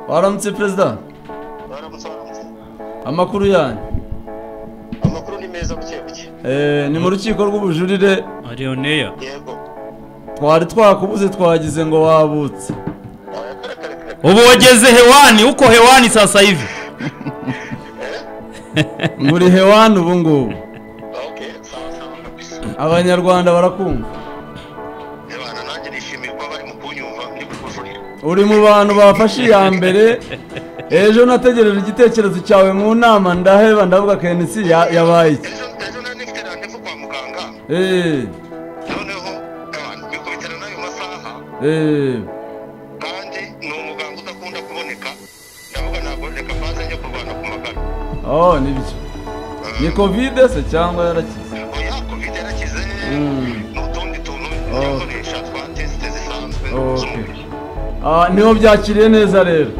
Aramızı prezda. Барамыз барамыз. Amakuru yani. Amakuru ni meza mu kirego cye. Eh, ni mu rukiko rw'ubujurire ariyo neya Yego. twari twakubuze twagize ngo wabutse. Yakarakaraka. ubu wageze hewani uko hewani sasa hivi Muri hewani ubu ngubu. Okay, sawa sawa kabisa. Abanyarwanda barakumva. Yabana nanjye nishimiye kuba bari mu kunyumva ndi mu kujurira. Uri mu bantu bafashe iya mbere. Ejo nategereje igitekerezo cyawe mu nama ndaheba ndavuga KNC ya- yabaye iki. Ejo ejo nari nifite randevu kwa muganga. Eh, Noneho yabana bikubitana n'ayo masaha eh. kandi ni umuganga udakunda kuboneka. Ndavuga ntabwo reka mbanze njya kurwana ku magana. Oh, nibyo. Ni Covid se cyangwa yarakize? Oya covid yarakize Mm. n'utundi tuntu Oh. dukoresha twa tesite zisanzwe Oh, okay. z'umubiri. Ah, niho byakiriye neza rero.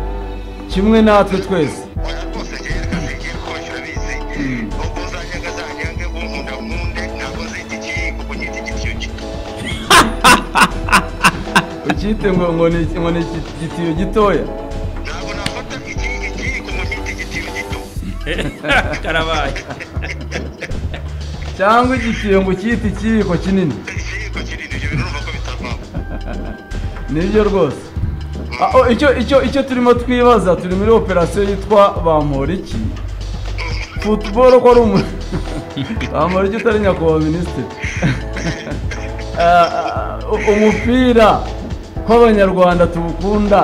Kimwe natwe twese. oya rwose ngewe reka ngiye kubashyira bizi ubwo uzanyaga azanyange unkunda nkunde ntabwo nzigikiye kuko nyigikiye gito Ukite ngo ngo ni ngo ni iki- igitiyo gitoya. ntabwo nafata ikiyiko mu nyigikiye gito karabaye cyangwa igitiyo ngo ucyite ikiyiko kinini ikiyiko kinini ibyo bintu urumva ko bitavamo nibyo rwose Ah, oh, icyo icyo icyo turimo twibaza turi muri operasiyo yitwa bamporiki futuboro ko ari umu bamporiki utari nyakubahwa minisitiri Ah, ah, umupira kw'abanyarwanda tuwukunda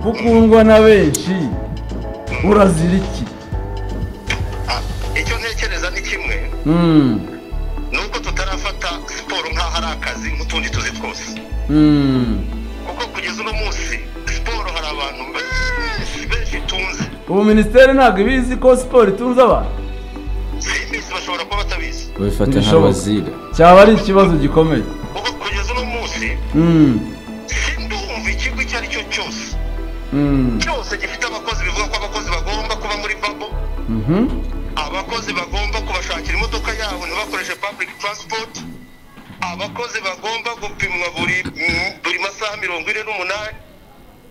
ukundwa na benshi urazira iki Ah, icyo ntekereza ni kimwe Mm, ni uko tutarafata siporo nk'aho ari akazi nk'utundi tuzi twose mm. kuko kugeza uno munsi siporo hari abantu benshi benshi itunze ubu minisiteri ntabwo ibizi ko siporo itunze abantu si iminsi bashobora kuba batabizi babifata Ntibishoboka. nk'abazira cyaba ari ikibazo gikomeye kuko kugeza uno munsi Mm, sindumva ikigo icyo ari cyo cyose mm, cyose gifite abakozi bivuga ko abakozi bagomba kuba muri babo mhm. abakozi bagomba kubashakira imodoka yabo ntibakoreshe public transport abakozi bagomba gupimwa buri mm, buri masaha mirongo ine n'umunani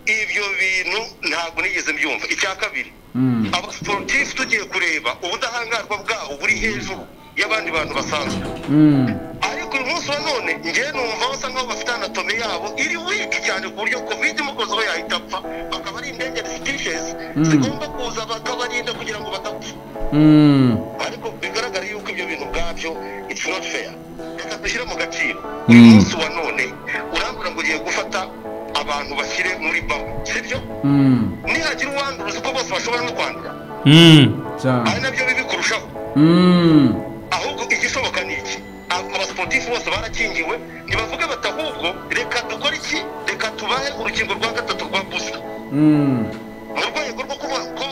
ibyo bintu ntabwo nigeze mbyumva icya kabiri Mm. abasiporutifu tugiye kureba ubudahangarwa bwabo buri hejuru y'abandi bantu basanzwe Mm. ariko uyu munsi wa none njyewe numva basa nkaho bafite anatome yabo iri wiki cyane ku buryo covid umukozi we yahita apfa bakaba ari endangered species zigomba kuza bakabarinda kugira ngo badapfa Mm. ariko bigaragara yuko ibyo bintu ubwabyo it's not fair reka dushyire mu gaciro uyu munsi wa none urambura ngo ugiye gufata abantu bashyire muri babo sibyo Mm. nihagira uwandura uzi ko bose bashobora no kwandura ari cyane nabyo bibi kurushaho Mm. ahubwo igishoboka ni iki Aba- abasiporutifu bose barakingiwe ntibavuge bati ahubwo reka dukore iki reka tubahe urukingo rwa gatatu rwa busa Mm. mu rwego rwo kuba ko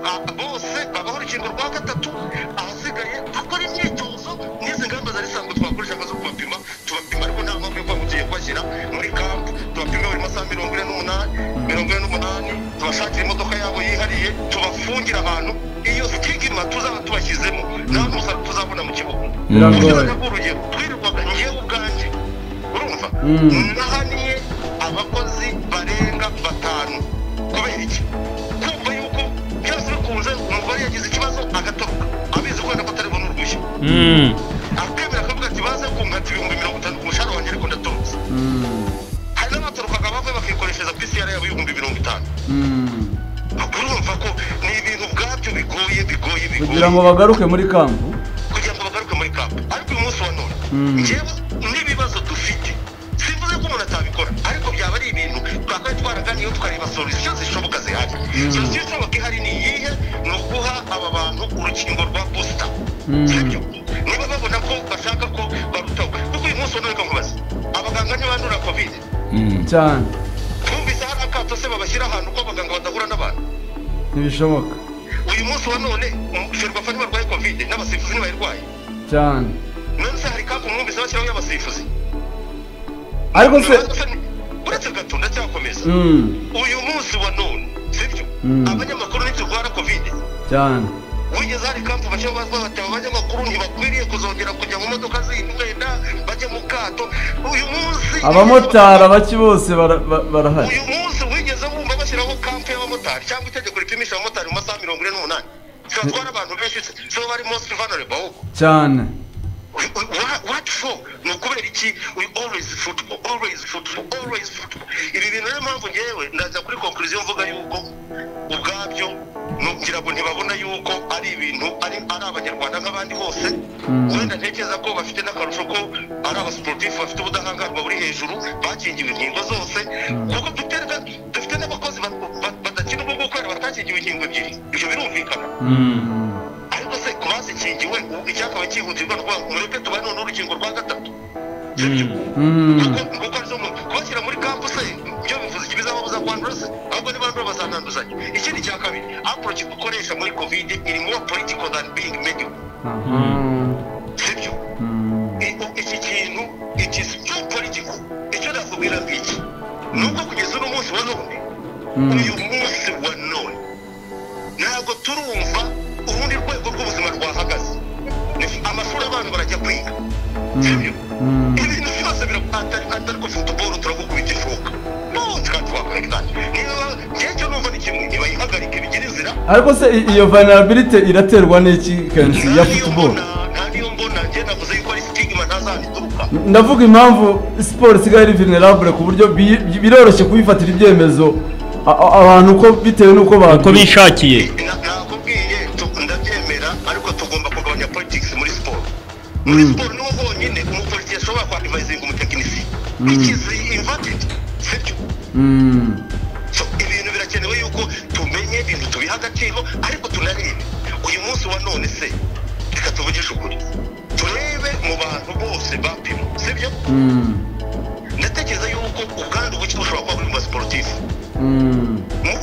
a- bose babaho urukingo rwa gatatu ahasigaye dukora imyitozo n'izi ngamba zari zisanzwe twakoreshaga zo kubapima tubapima ariko nta mpamvu yo kuba tugiye kubashyira muri kampu tubapima buri masaha mirongo ine n'umunani mirongo ine n'umunani tubashakira imodoka yabo yihariye tubafungira ahantu iyo sitigima tuzaba tubashyizemo nta musaruro tuzabona mu kibuga biragoye urugero twirirwaga njyewe ubwanjye urumva Mm. nahaniye abakozi barenga batanu kubera iki kumva yuko byose bikunze umugore yagize ikibazo agatoroka abizi kubera ko atari bubone uruhushya akemera akavuga ati baze kunkata ibihumbi mirongo itanu ku mushahara wanjye ariko ndatorotse Mm. hari n'abatorokaga bavuye bakikoreshereza PCR yabo y'ibihumbi mirongo itanu Mm. urumva ko ni ibintu ubwabyo bigoye bigoye bigoye kugira ngo bagaruke muri kampu kugira ngo bagaruke muri kapu ariko uyu munsi wa none Mm. njyewe n'ibibazo dufite simvuze ko umuntu atabikora ariko byaba ari ibintu twakabaye twaraganiyeho tukareba solusiyo zishoboka zihari solusiyo ishoboka ihari ni iyihe ni uguha aba bantu urukingo rwa busita Mm. sibyo niba babona ko bashaka ko barutawe kuko uyu munsi wa none reka nkubaze abaganga ntibandura kovide cyane twumvise hari akato se babashyira ahantu ko abaganga badahura n'abantu ntibishoboka uyu munsi wa none ferwafa ntibarwaye kovide n'abasifuzi ntibayirwaye cyane nonese hari kapu mwumvise bashyiraho y'abasifuzi ariko se uretse gato ndacyakomeza Mm. uyu munsi wa none sibyo Mm. abanyamakuru ntiturwara kovide cyane wigeze hari kampu bake bazwa bati aba banyamakuru ntibakwiriye kuzongera kujya mu modoka zindi wenda bajye mu kato uyu munsi abamotari abaki bose bara- ba- barahari uyu munsi wigeze wumva bashyiraho kampu y'abamotari cyangwa itegeko ripimisha abamotari mu masaha mirongo ine n'umunani tubatwara abantu benshi so bari most vulnerable ahubwo cyane Wha- what for ni ukubera iki we always football always football always football ibi bintu niyo mpamvu ngewe ndaza kuri conclusion mvuga yuko ubwabyo nugira ngo ntibabona yuko ari ibintu ari ari abanyarwanda nk'abandi hose wenda ntekereza ko bafite n'akarusho ko ari abasiporutifu bafite ubudahangarwa buri hejuru bakingiwe inkingo zose kuko duterwa dufite n'abakozi ba- ba- badakina ubwo ngubu kubera batakingiwe inkingo ebyiri ibyo birumvikana ariko se ku bazikingiwe ubu icyakabaye cyihutirwa rwa mureke tubane n'urukingo rwa gatatu sibyo Mm. Kuko- kuko arizo mu- kubashyira muri kampu se ibyo bivuze iki bizababuza kwandura se ahubwo nibandura bazananduzanya ikindi cya kabiri approach dukoresha muri covid iri more political than being medical Aha. sibyo Mm. I- u- iki kintu it is too political icyo nakubwira ngiki nuko kugeza uno munsi wa none uyu munsi wa none ntabwo turumva urundi rwego rw'ubuzima rwahagaze Ni- amashuri abantu barajya kwiga sibyo Mm. ibintu byose birakatari atari ko futuboro turagukubita ishoka nutwa twakoreka niba njye cyo numva ni kimwe ntibayihagarike bigire inzira ariko se i- iyo vulnerability iraterwa n'iki kenshi ya naniyo football mbona naniyo mbona njye navuze yuko ari stigma ntazandituruka ndavuga impamvu siporo isigaye ari vulnerable ku buryo bi- bi- biroroshye kubifatira ibyemezo a- a- abantu uko bitewe n'uko uko bakora bishakiye Na- nakubwiye tu- ndabyemera ariko tugomba kugabanya politics muri siporo muri siporo niwo honyine umupolitiki ashobora kwa advisinga umutekinisi which is inverted sibyo So, ibintu birakenewe yuko tumenye ibintu tubiha agaciro ariko tunarebe uyu munsi wa none se reka tuvugishe ukuri turebe mu bantu bose bapimwe sibyo ndatekereza yuko ubwandu buke bushobora kuba buri mu basiporutifu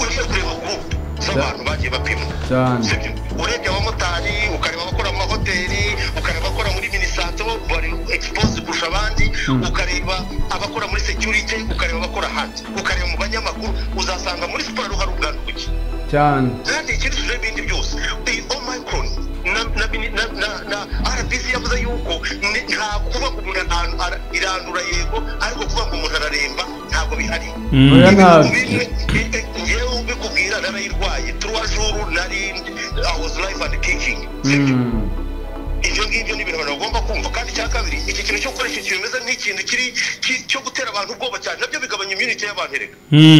ugiye kureba gurupe z'abantu bagiye bapimwa cyane sibyo urebye abamotari ukareba abakora mu mahoteli ukareba abakora muri minisantro bari exposed kurusha abandi ukareba abakora muri security ukareba abakora hanze ukareba mu banyamakuru uzasanga muri siporo hari ubwandu buke cyane kandi ikindi turebe ibindi byose iyi omicron na na mini- na na na rbc yavuze yuko ni- nta kuvuga ngo umuntu ahantu ara- irandura yego ariko kuvuga ngo umuntu araremba ntabwo bihari oya ntabwo ngewe ubikubwira narayirwaye turuwajuru nari i was live and kicking Mm. ibyo ngibyo ni ibintu abantu bagomba kumva kandi icya kabiri iki kintu cyo gukoresha ikintu kimeze nk'ikintu kiri ki- cyo gutera abantu ubwoba cyane nabyo bigabanya imyunite y'abantu erega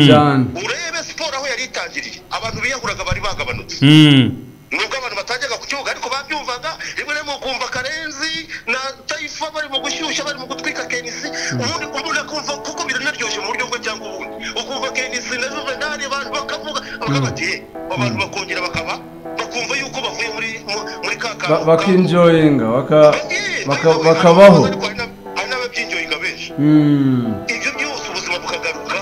cyane urebe siporo aho yari itangiriye abantu biyahuraga bari bagabanutse nubwo abantu batajyaga ku kibuga ariko babyumvaga rimwe na rimwe ukumva karenzi na tayifa barimo gushyushya barimo gutwika kenisi ubundi umuntu akumva kuko biranaryoshye mu buryo bwe cyangwa ubundi ukumva kenisi na juvenali abantu bakavuga bakavuga ati "Eh, aba bantu bakongera bakaba bakumva yuko bavuye muri mu- muri ka Ba- kantu bakinjoyinga baka- Eh, baka- ariko- bakabaho ariko hari n'ab- hari n'ababyinjoyinga benshi Mm. ibyo byose ubuzima bukagaruka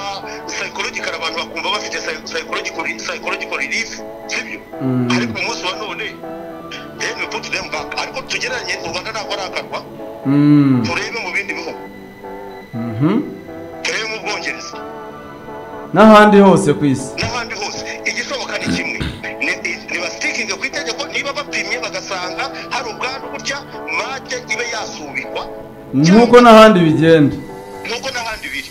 psychological abantu bakumva bafite psy- psychological psychological relief sibyo Mm. ariko uyu munsi wa none then we put them back ariko tugereranye u rwanda ntabwo ari akarwa Mm. turebe mu bindi bihugu Mhm. turebe mu bwongereza n'ahandi hose ku isi n'ahandi hose igishoboka ni kimwe Ni- ntibasitikinge ku itegeko niba bapimye bagasanga hari ubwandu gutya mate ibe yasubikwa nk'uko n'ahandi bigenda nubwo n'ahandi biri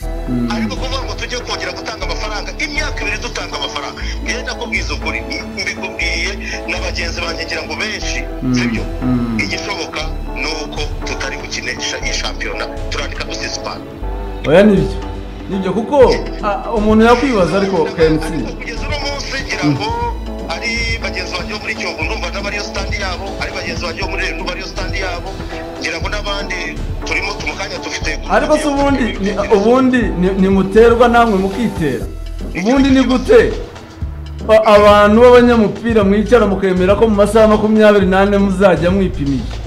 ariko kuvuga ngo tujye kongera gutanga amafaranga imyaka ibiri dutanga amafaranga njyewe nakubwiza ukuri mbikubwiye na bagenzi banjye ngira ngo benshi sibyo Mm. igishoboka ni uko tutari gukinisha iyi shampiyona turandika dusisipana oya nibyo nibyo kuko a- umuntu yakwibaza ariko kensi kugeza uno munsi ngira ngo ari bagenzi banjye bo muri kiyovu ndumva n'abariyo sitandi yabo ari bagenzi banjye bo muri rero ndumva ariyo sitandi yabo ngira ngo n'abandi turimo tumukanya dufite ariko se ubundi ni- ubundi ni- nimuterwa namwe mukitera ubundi ni gute ba- abantu b'abanyamupira mwicara mukemera ko mu masaha makumyabiri n'ane muzajya mwipimisha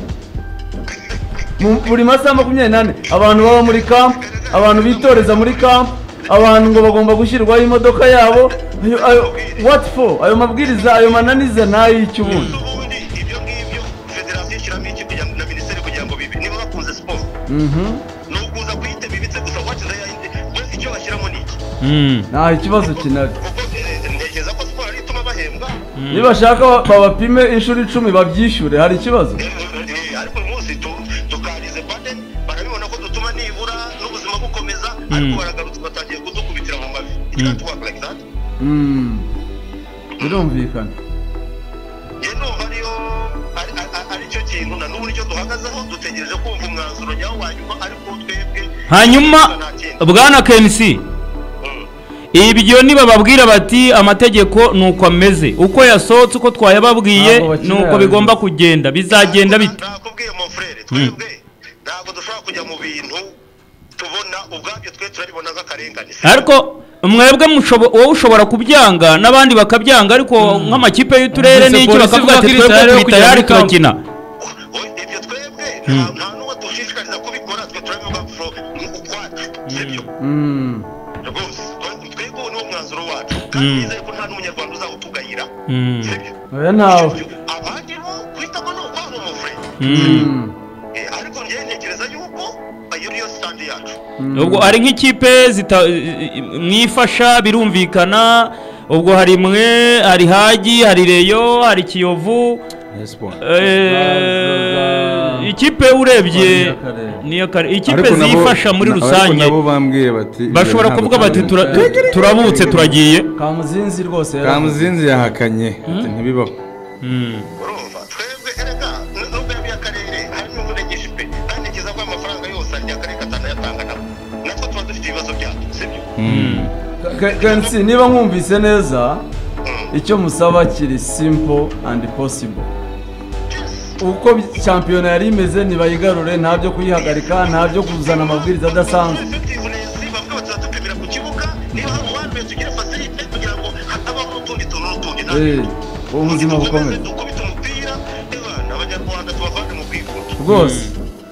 Mu- buri masaha makumyabiri n'ane abantu baba muri kampu abantu bitoreza muri kampu abantu ngo bagomba gushyirwaho imodoka yabo ayo ayo what for ayo mabwiriza ayo mananiza ni ay'icy'ubundi ubundi ibyo ngibyo federasiyo ishyiramo iki kugira ngo na minisiteri kugira ngo bibi niba bakunze siporo Mhm. ni ukuza kuyita bibitse gusa wakiza yayindi we icyo bashyiramo ni iki ntaho ikibazo kinari kuko eh, ntekereza ko siporo ari ituma bahembwa nibashaka ba- babapime inshuro icumi babyishyure hari ikibazo Eh, ariko uyu munsi tu- tukarize bade barabibona ko dutuma nibura n'ubuzima bukomeza ariko baragarutse batangiye kudukubitira mu mavi ikatwakora Mm. birumvikana njye numva ariyo ari- ari- ari cyo kintu na n'ubu nicyo duhagazeho dutegereje kumva umwanzuro nyawo wa nyuma ariko twebwe hanyuma bwana kmc Mm. ibyo nibababwira bati amategeko ni uko ameze uko yasohotse uko twayababwiye Ntabwo bakina ni uko yabizi. bigomba kugenda bizagenda bite nakubwiye mu frere twebwe ntabwo dushobora kujya mu bintu tubona ubwabyo twe turabibona nk'akarengane si ariko mwebwe mushobo- wowe ushobora kubyanga n'abandi bakabyanga ariko nk'amakipe y'uturere Numvise n'iki polisi bakavuga ivuga ati ko iri twebwe tayari yo turi kujya tayari muri kamp." turakina Oye, ibyo twebwe nta nta n'uwo dushishikariza kubikora twe turabivuga fro ukwacu sibyo Mm. rwose Oye, twebwe uwo niwo mwanzuro wacu kandi nizeye ko nta n'umunyarwanda uzawutugayira Mm. sibyo oya nawe abandi bo guhitamo ni ukwabo mu frere Mm. Mm. Eh, ariko njyewe ntekereza yuko iyo niyo sitandi yacu ubwo hari nk'ikipe zita- i- i- mwifasha birumvikana ubwo hari mwe hari hagi hari reyo hari kiyovu eh, ikipe urebye niyo kare ikipe Ariko nabo- zifasha muri na- ariko rusange nabo bambwiye bati bashobora kuvuga bati "Tura- tu- turabutse turagiye kamuzinzi rwose yaravuze. kamuzinzi yahakanye ati ntibibaho Mm. urumva twebwe erega n- nubwo yabiye akarere harimo umurengeje pe anekiza ko amafaranga yose arya akarere gatanu yatanga nabo natwo tuba dufite ibibazo byacu sibyo Ke- Kensi niba nkumvise neza icyo musaba kiri simple and possible uko bi- shampiyona yari imeze ntibayigarure nta byo kuyihagarika nta byo kuzana amabwiriza adasanzwe Nesi bavuga bati turadupimira ku kibuga niba hari uwanduye tugire facilite kugira ngo hatabaho n'utundi tuntu n'utundi nta Eh, bintu. ubu buzima Dukomeze bukomeye dukubite umupira ewa abanyarwanda tubavane mu kwigunga rwose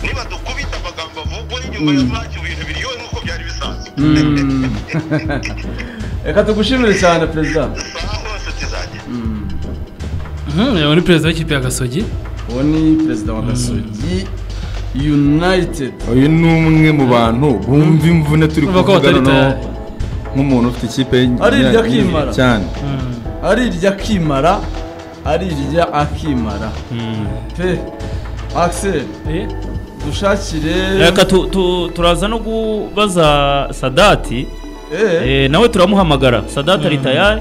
niba dukubita amagambo avugwa inyuma ya ntacyo ibintu biryohe nk'uko byari bisanzwe Mm. reka tugushimire cyane perezida saha hose tuzajya uyu ni perezida w'ikipe ya gasogi uwo ni perezida wa gasogi united uyu ni umwe mu bantu bumva imvune turi Bumva ko kuvuga batari noneho tayari. nk'umuntu ufite ikipe y'ingi- Ari irya kimara. cyane arirya akimara arirya akimara pe axel Eh? dushakire reka tu- tu- turaza no kubaza sadati Eh. Eh, nawe turamuhamagara sadata ari tayari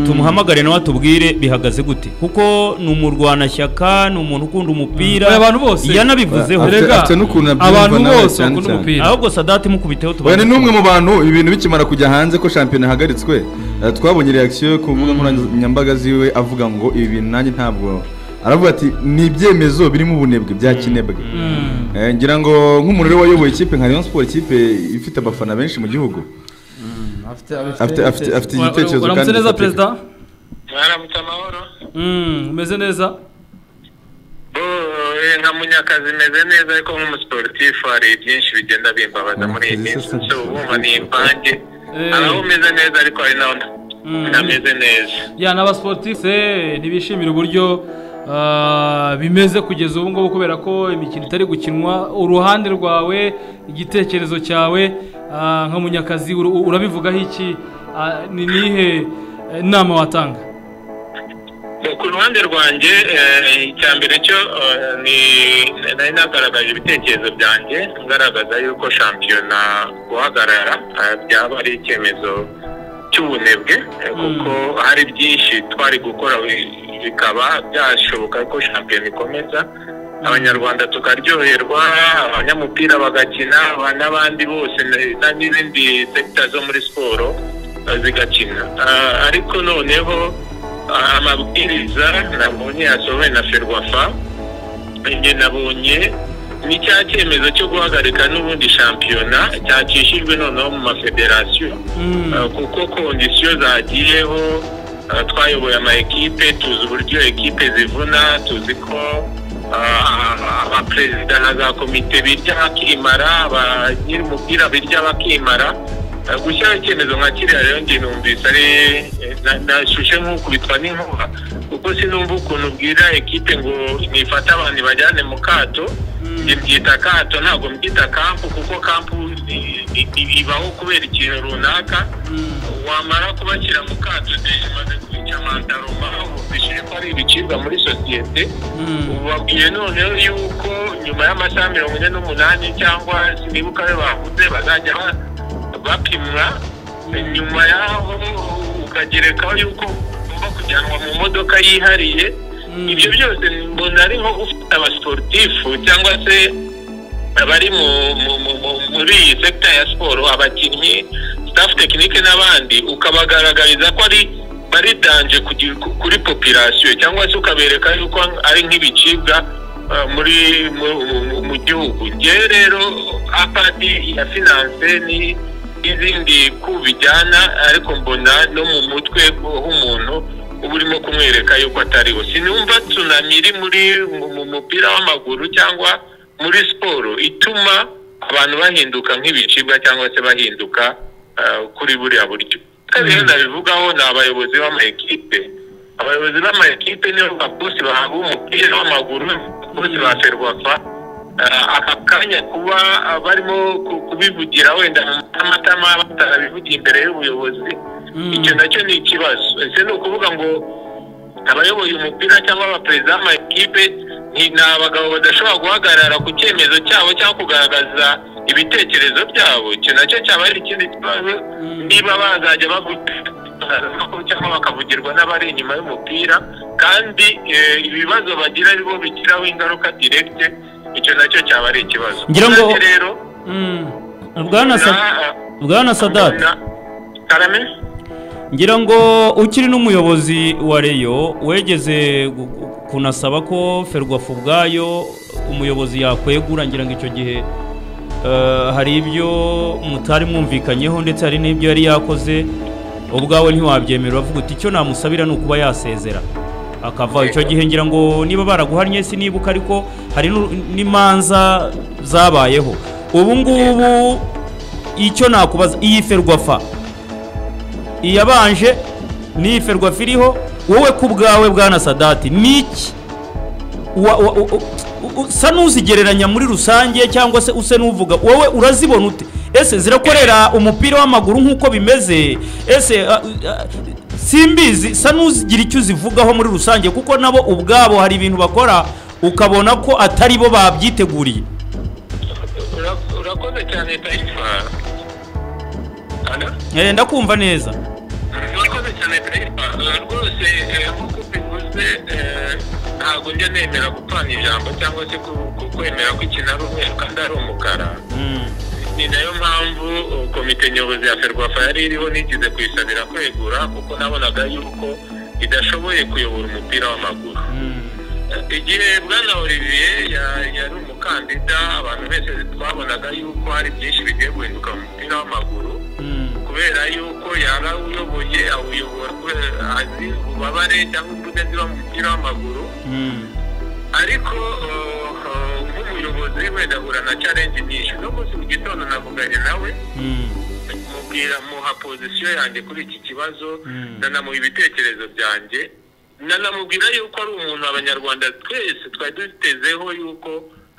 tumuhamagare nawe atubwire bihagaze gute kuko ni umurwanashyaka ni umuntu ukunda umupira Oya, abantu bose. yanabivuzeho Afite- Erega, afite n'ukuntu abyumva abantu nawe bose cyane bakunda cyane. umupira ahubwo sadati mukubiteho Oya, tubaze ni n'umwe mu bantu ibintu bikimara kujya hanze ko shampiyona ihagaritswe eh, twabonye reaction ku mbuga nkoranyambaga ziwe avuga ngo ibi bintu nanjye ntabwo aravuga ati ni ibyemezo birimo ubunebwe byakinebwe Eh, ngira ngo nk'umuntu rero wayoboye ikipe nka Rayon Sport ikipe ifite abafana benshi mu gihugu afite afite afite afite Ura- igitekerezo ura- uramutse kandi neza gifatika. perezida mwaramutse amahoro Mm, umeze neza Bo, nka munyakazi meze neza ariko nk'umusiporutifu hari byinshi bigenda bimbabaza muri iyi minsi Munyakazi so bumva ni imvange Eh. hari aho umeze neza ariko hari n'aho nta- ntameze neza ya n'abasiporutifu ntibishimira uburyo ah, bimeze kugeza ubu ngubu kubera ko imikino itari gukinwa uruhande rwawe igitekerezo cyawe ah, nka munyakazi ur- ur- urabivugaho iki Ah, ni nihe eh, inama watanga ku ruhande rwanjye eh, icya mbere cyo eh, ni- nari nagaragaje ibitekerezo byanjye ngaragaza yuko shampiyona guhagarara eh, byaba ari icyemezo cy'ubunebwe eh, kuko hari byinshi twari gukora bi- bikaba byashoboka ko shampiyona ikomeza abanyarwanda tukaryoherwa abanyamupira bagakina aba- n'abandi bose na- na- n'izindi sekita zo muri siporo eh, zigakina Ah, ariko noneho amabwiriza nabonye yasohowe na ferwafa ibyo nabonye ni cya cyemezo cyo guhagarika n'ubundi shampiyona cyacishijwe noneho mu mafederasiyo Mm. Uh, kuko kondisiyo zagiyeho uh, twayoboye ama ekipe tuzi uburyo ekipe zivuna tuzi ko uh, abaperezida na za komite birya bakimara ba- nyir'umupira birya bakimara Uh, gushyiraho icyemezo nka kiriya rero njye numvise ari na- nashushe nk'ukubitwa n'inkuba kuko sinumva ukuntu ubwira ekipe ngo nifate abantu bajyane mu kato njye mbyita kato ntabwo mbyita kampu kuko kampu i- i- i- ibaho kubera ikintu runaka wamara kubashyira mu kato deje maze kubica mandaroma bishije ko ari ibicibwa muri sosiyete babwiye noneho yuko nyuma y'amasaha mirongo ine n'umunani cyangwa sinibuka ayo bavuze bazajya ba- bapimwa nyuma y'aho akagerekaho yuko ugomba kujyanwa mu modoka yihariye ibyo byose mbona ari nko gufata abasiporutifu cyangwa se abari mu mu- mu- mu- muri iyi sekita ya siporo abakinnyi staff tekinike n'abandi ukabagaragariza ko ari bari danje kugi- ku- kuri popirasiyo cyangwa se ukabereka yuko ari nk'ibicibwa uh, muri mu- mu- mu- mu gihugu ngewe rero apadi ya finanse ni n'izindi ku bijyana ariko mbona no mu mutwe h'umuntu uba urimo kumwereka yuko atariwe sinumva tsunami iri muri mu- mu mupira w'amaguru cyangwa muri siporo ituma abantu bahinduka nk'ibicibwa cyangwa se bahinduka ah, kuri buriya buryo kandi rero nabivugaho ni abayobozi b'amakipe abayobozi b'amakipe nibo bakusi bahabwa umupira w'amaguru bakusi ba ferwafa Ah, aka kanya kuba ah, barimo ku- kubivugira wenda mu matamatama batarabivugiye imbere y'ubuyobozi icyo nacyo ni ikibazo ese ni ukuvuga ngo abayoboye umupira cyangwa abaperezida b'amakipe ni ni abagabo badashobora guhagarara ku cyemezo cyabo cyangwa kugaragaza ibitekerezo byabo icyo nacyo cyaba ari ikindi kibazo niba bazajya bavugira cyangwa bakavugirwa n'abari inyuma y'umupira kandi eh, ibibazo bagira ari bo bigiraho ingaruka direkite icyo nacyo cyaba ari ikibazo Ngira ngo- Nanjye rero bwana Sa- na- bwana sadati na- karame ngira ngo ukiri n'umuyobozi wa reyo wegeze gu- gu- kunasaba ko ferwafu ubwayo umuyobozi yakwegura ngira ngo icyo gihe eh, hari ibyo mutari mwumvikanyeho ndetse hari n'ibyo yari yakoze ubwawe ntiwabyemera uravuga uti icyo namusabira ni ukuba yasezera akava icyo gihe ngira ngo niba baraguhannye sinibuka ariko hari n'u- n'imanza zabayeho ubu ngubu icyo nakubaza iyi ferwafa iyabanje ni ferwafa iriho wowe ku bwawe bwana sadati niki wa- wa- u- u- usa n'uzigereranya muri rusange cyangwa se use n'uvuga wowe urazibona ute ese zirakorera umupira w'amaguru nk'uko bimeze ese ah, ah, simbizi sa n'uzigira icyo uzivugaho muri rusange kuko nabo ubwabo hari ibintu bakora ukabona ko atari bo babyiteguriye Ura- urakoze cyane taifa Ana? Eh, ndakumva neza urakoze cyane taifa Eh, rwose eh, nk'uko bivuze eh, ntabwo njya nemera gupfana ijambo cyangwa se ku- ku- kwemera ko ikintu ari umweru kandi ari umukara ni nayo mpamvu uh, komite nyobozi ya ferwafa yari iriho nigeze kuyisabira kwegura kuko nabonaga yuko idashoboye kuyobora umupira w'amaguru Eh, igihe bwana olivier ya- yari umukandida abantu bose twabonaga yuko hari byinshi bigiye guhinduka mu mupira w'amaguru kubera yuko yaba uyoboye awuyobora kubera azi ububabare cyangwa imvune ziba mu mupira w'amaguru ariko uh, uh, nk'umuyobozi wenda ahura na challenge nyinshi uno munsi mu gitondo navuganye nawe mubwira muha pozisiyo yanjye kuri iki kibazo nanamuha ibitekerezo byanjye nanamubwira yuko ari umuntu abanyarwanda twese twari dutezeho yuko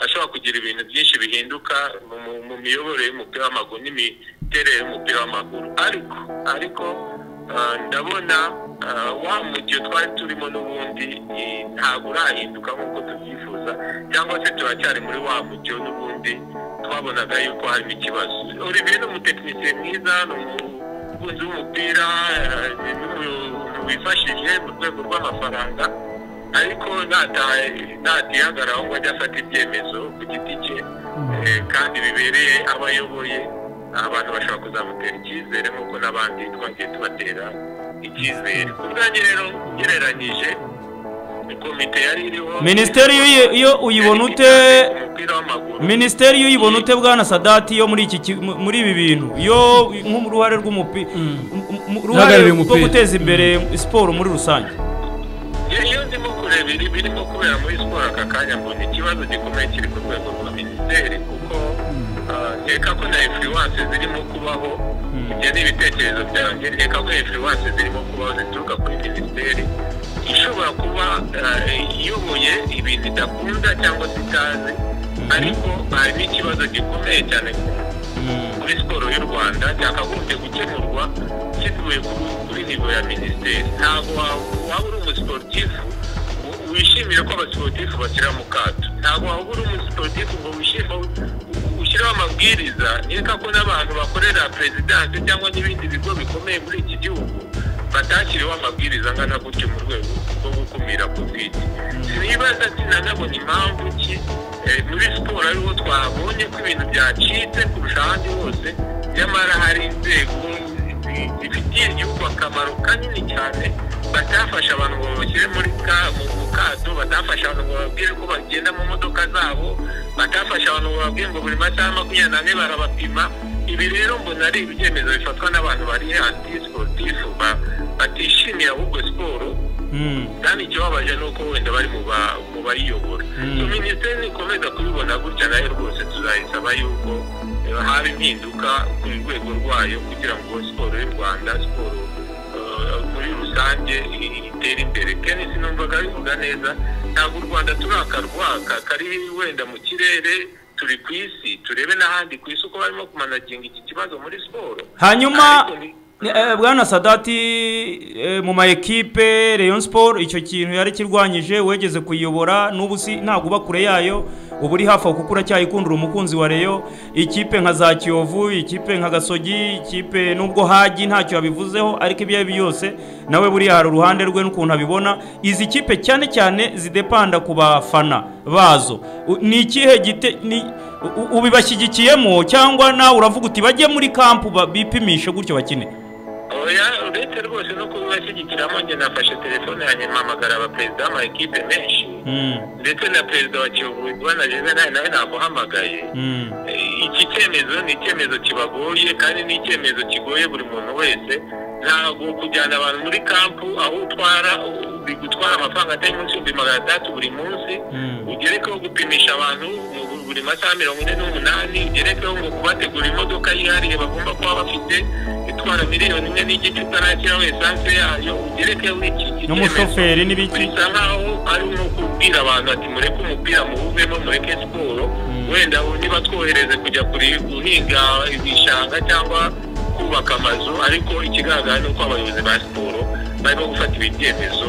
ashobora kugira ibintu byinshi bihinduka mu- mu- mu miyoborere y'umupira w'amaguru n'imiterere y'umupira w'amaguru ariko ariko ah, ndabona ah, wa mujyo twari turimo n'ubundi eh, ntabwo urahinduka nk'uko tubyifuza cyangwa se turacyari muri wa mujyo n'ubundi twabonaga yuko harimo ikibazo olivier ni umutekinisiye mwiza ni umukunzi w'umupira eh, ni n'umuntu wifashije mu rwego rw'amafaranga ariko nataye natihagararaho ngo ajye afata ibyemezo ku giti cye eh, kandi bibereye abo ayoboye abantu bashobora kuzamutera icyizere nk'uko n'abandi twagiye tubatera icyizere ku bwanjye rero ugereranyije komite yari iriho minisiteri iyo- iyo uyibona ute umupira w'amaguru minisiteri iyo uyibona ute bwana sadati yo muri iki ki- mu- muri ibi bintu yo nk'uruhare rw'umupira Uhagarariye uruhare rwo umupira. guteza imbere siporo muri rusange iyo ndimo kureba ibi birimo kubera muri siporo aka kanya mbona ikibazo gikomeye kiri ku rwego rwa minisiteri kuko ah, nkeka ko na influence zirimo kubaho ibyo ni ibitekerezo byanjye nkeka ko influence zirimo kubaho zituruka kuri minisiteri ishobora kuba ah, iyoboye ibintu idakunda cyangwa se itazi ariko hari n'ikibazo gikomeye cyane kuri siporo y'u rwanda cyakagombye gukemurwa kivuye ku- kuri nivo ya minisiteri ntabwo wa- waba uri umusiporutifu wi- wishimire ko abasiporutifu bashyira mu kato ntabwo waba uri umusiporutifu ngo wishime ushyiraho amabwiriza nkeka ko n'abantu bakorera perezidansi cyangwa n'ibindi bigo bikomeye muri iki gihugu bata- hatashyiriweho amabwiriza angana gutyo mu rwego rwo gukumira covid sinibaza sinanabona impamvu ki eh, muri siporo ariho twabonye ko ibintu byacitse kurusha ahandi hose nyamara hari inzego zi- zifitiye igihugu akamaro kanini cyane batafasha abantu ngo babashyire muri ka- mu mu kato batafasha abantu ngo bababwire ko bagenda mu modoka zabo batafasha abantu ngo bababwire ngo buri masaha makumyabiri n'ane barabapima ibi rero mbona ari ibyemezo bifatwa n'abantu bari anti siporutifu ba- batishimiye ahubwo siporo Mm. kandi ikibabaje ni uko wenda bari mu ba- mu bayiyobora Mm. so minisiteri nikomeza kubibona gutya nayo rwose tuzayisaba yuko eh, haba impinduka ku rwego rwayo kugira ngo siporo y'u rwanda siporo eh, muri rusange i- itere imbere kenisi numvaga bivuga neza ntabwo u rwanda turi akarwaka kari wenda mu kirere turi ku isi turebe n'ahandi ku isi uko barimo kumanaginga iki kibazo muri siporo hanyuma Ariko ni- eh, bwana sadati eh, mu ma ekipe rayon sport icyo kintu yari kirwanyije wegeze kuyiyobora n'ubu si ntabwo uba kure yayo uba uri hafi aho kuko uracyayikundira umukunzi wa rayon ikipe nka za kiyovu ikipe nka gasogi ikipe nubwo hagi ntacyo yabivuzeho ariko ibyo ari byo yose nawe buriya hari uruhande rwe n'ukuntu abibona izi kipe cyane cyane zidepanda ku bafana bazo U- ni ikihe gite ni U- u- ubibashyigikiyemo cyangwa nawe uravuga uti bajye muri kampu ba- bipimishe gutyo bakine oya uretse rwose no kubibashyigikiramo njye nafashe telefone yanjye mpamagara abaperezida b'amakipe menshi Mm, ndetse na perezida wa kiyovu bwana juvenal nawe namuhamagaye mm, Eh, iki cyemezo ni icyemezo kibagoye kandi ni icyemezo kigoye buri muntu wese ntabwo kujyana abantu muri kampu aho utwara u- bigutwara amafaranga atari munsi y'ibihumbi magana atandatu buri munsi mm, ugerekeho gupimisha abantu mu bu- buri masaha mirongo ine n'umunani ugerekeho ngo kubategura imodoka yihariye bagomba kuba bafite itwara miliyoni imwe n'igice utanashyiraho esanse yayo ugerekeho iki iki cyemezo n'umushoferi n'ibiki bisa nkaho ari nko kubwira abantu ati mureke umupira muwuvemo mureke siporo wenda niba twohereze kujya kuri- guhinga ibishanga cyangwa kubaka amazu ariko ikigaragara ni uko abayobozi ba siporo barimo gufata ibi byemezo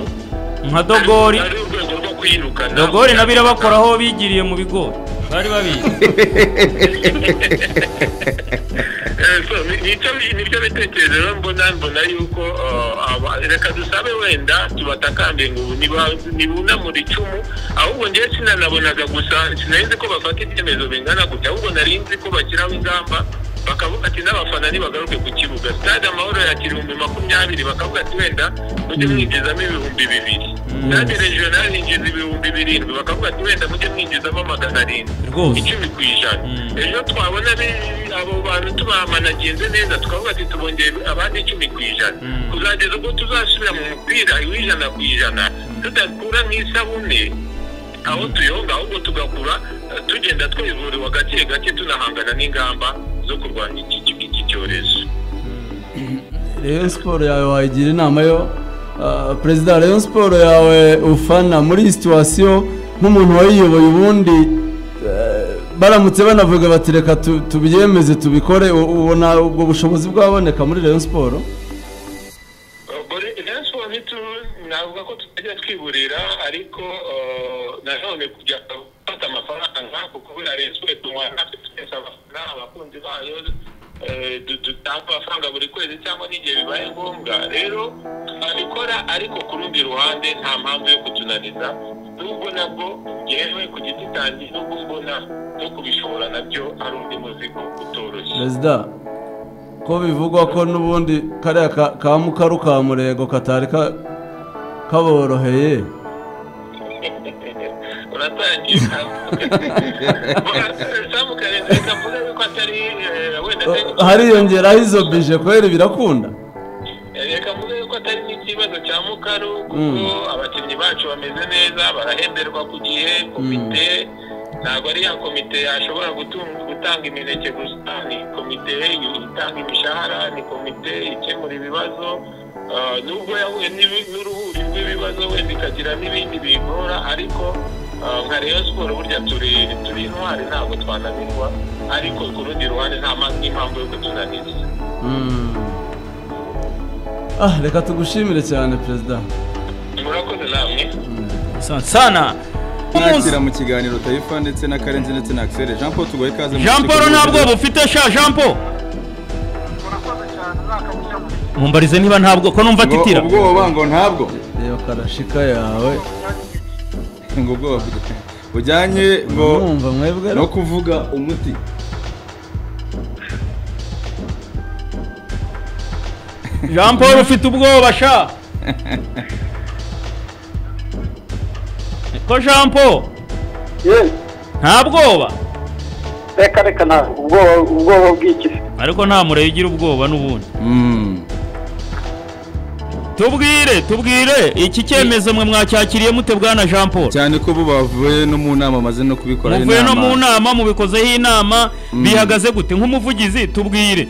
nka dogori ari urwego rwo kwirukana dogori na birabakoraho bigiriye mu bigori bari babizi Eh, so, ni- nicyo bi- nibyo bitekerezo rero mbona mbona yuko eh, aba- reka dusabe wenda tubatakambiye ngo niba- nibunamure icumu ahubwo ngewe sinanabonaga gusa sinari nzi ko bafata ibyemezo bingana gutya ahubwo nari nzi ko bashyiraho ingamba bakavuga ati n'abafana ntibagaruke ku kibuga stade amahoro yakira ibihumbi makumyabiri bakavuga ati wenda mujye mwinjizamo ibihumbi bibiri stade regional yinjiza ibihumbi birindwi bakavuga ati wenda mujye mwinjizamo magana arindwi rwose icumi ku ijana Mm. ejo twabona be- abo bantu tubamanagenze neza tukavuga ati tubongeye abandi icumi ku ijana Mm. kuzageza ubwo tuzasubira mu mupira w'ijana ku ijana tudakura nk'isabune aho tuyonga ahubwo tugakura eh, tugenda twivuriwa gake gake tunahangana n'ingamba zo kurwanya iki- iki iki cyorezo Rayon Sport yawe wayigira inama yo ah, perezida wa Rayon Sport yawe ufana muri iyi situwasiyo nk'umuntu wayiyoboye ubundi eh, baramutse banavuga bati reka tu- tubyemeze tubikore u- ubona ubwo bushobozi bwaboneka muri Rayon Sport gore nasuwa ntitu navuga ko tutajya twiburira ariko eh, nanone kujya gufata amafaranga kuko buriya reswe tunywa natwe twese abafana abakunzi bayo eh, du- dutanga amafaranga buri kwezi cyangwa n'igihe bibaye ngombwa rero twabikora ariko ku rundi ruhande nta mpamvu yo kutunaniza nubwo nabwo ngewe ku giti cyanjye nubwo mbona no kubishobora nabyo ari undi muzigo utoroshye perezida ko bivugwa ko n'ubundi kariya ka- ka mukaru ka murego katari ka- kaboroheye uratangiye samukare reka mvuge yuko atari eh, wenda atari- Eh, hariyongeraho izo bije kubera birakunda reka mvuge yuko atari n'ikibazo cya mukaru kuko Mm. abakinnyi bacu bameze neza barahemberwa ku gihe komite ntabwo ari ya komite yashobora gutunga- gutanga imineke gusa ni komite itanga imishahara ni komite ikemura ibibazo Ah, nubwo yahuye n'ibi- n'uruhuri rw'ibibazo wenda ikagira n'ibindi biyigora ariko ah, nka Rayon siporo burya turi turi intwari ntabwo twananirwa ariko ku rundi ruhande nta mpamvu n'impamvu yo kutunaniza Mm. Ah, reka tugushimire cyane perezida murakoze namwe Sana- sana nakira mu kiganiro tayifa ndetse na karenzi ndetse na axel jean paul tugoye ikaze mu jean kigo paul nta mpuzabitsina. bwoba ufite sha jean paul murakoze cyane nta kabuza mumbarize niba ntabwo ko numva Ngo atitira ubwoba ngo ntabwo reba karashika yawe ngo ubwoba bujya- bujyanye ngo mwumva mwebwe no kuvuga umuti jean paul ufite ubwoba sha ko jean paul yewe nta bwoba reka reka nawe ubwoba ubwoba bw'iki se ariko nta mureye ugira ubwoba n'ubundi Mm. tubwire tubwire iki cyemezo mwe mwacyakiriye mute bwana jean paul cyane ko bo bavuye no mu nama bamaze no kubikoraho muvuye no mu inama nama mubikozeho inama bihagaze gute nk'umuvugizi tubwire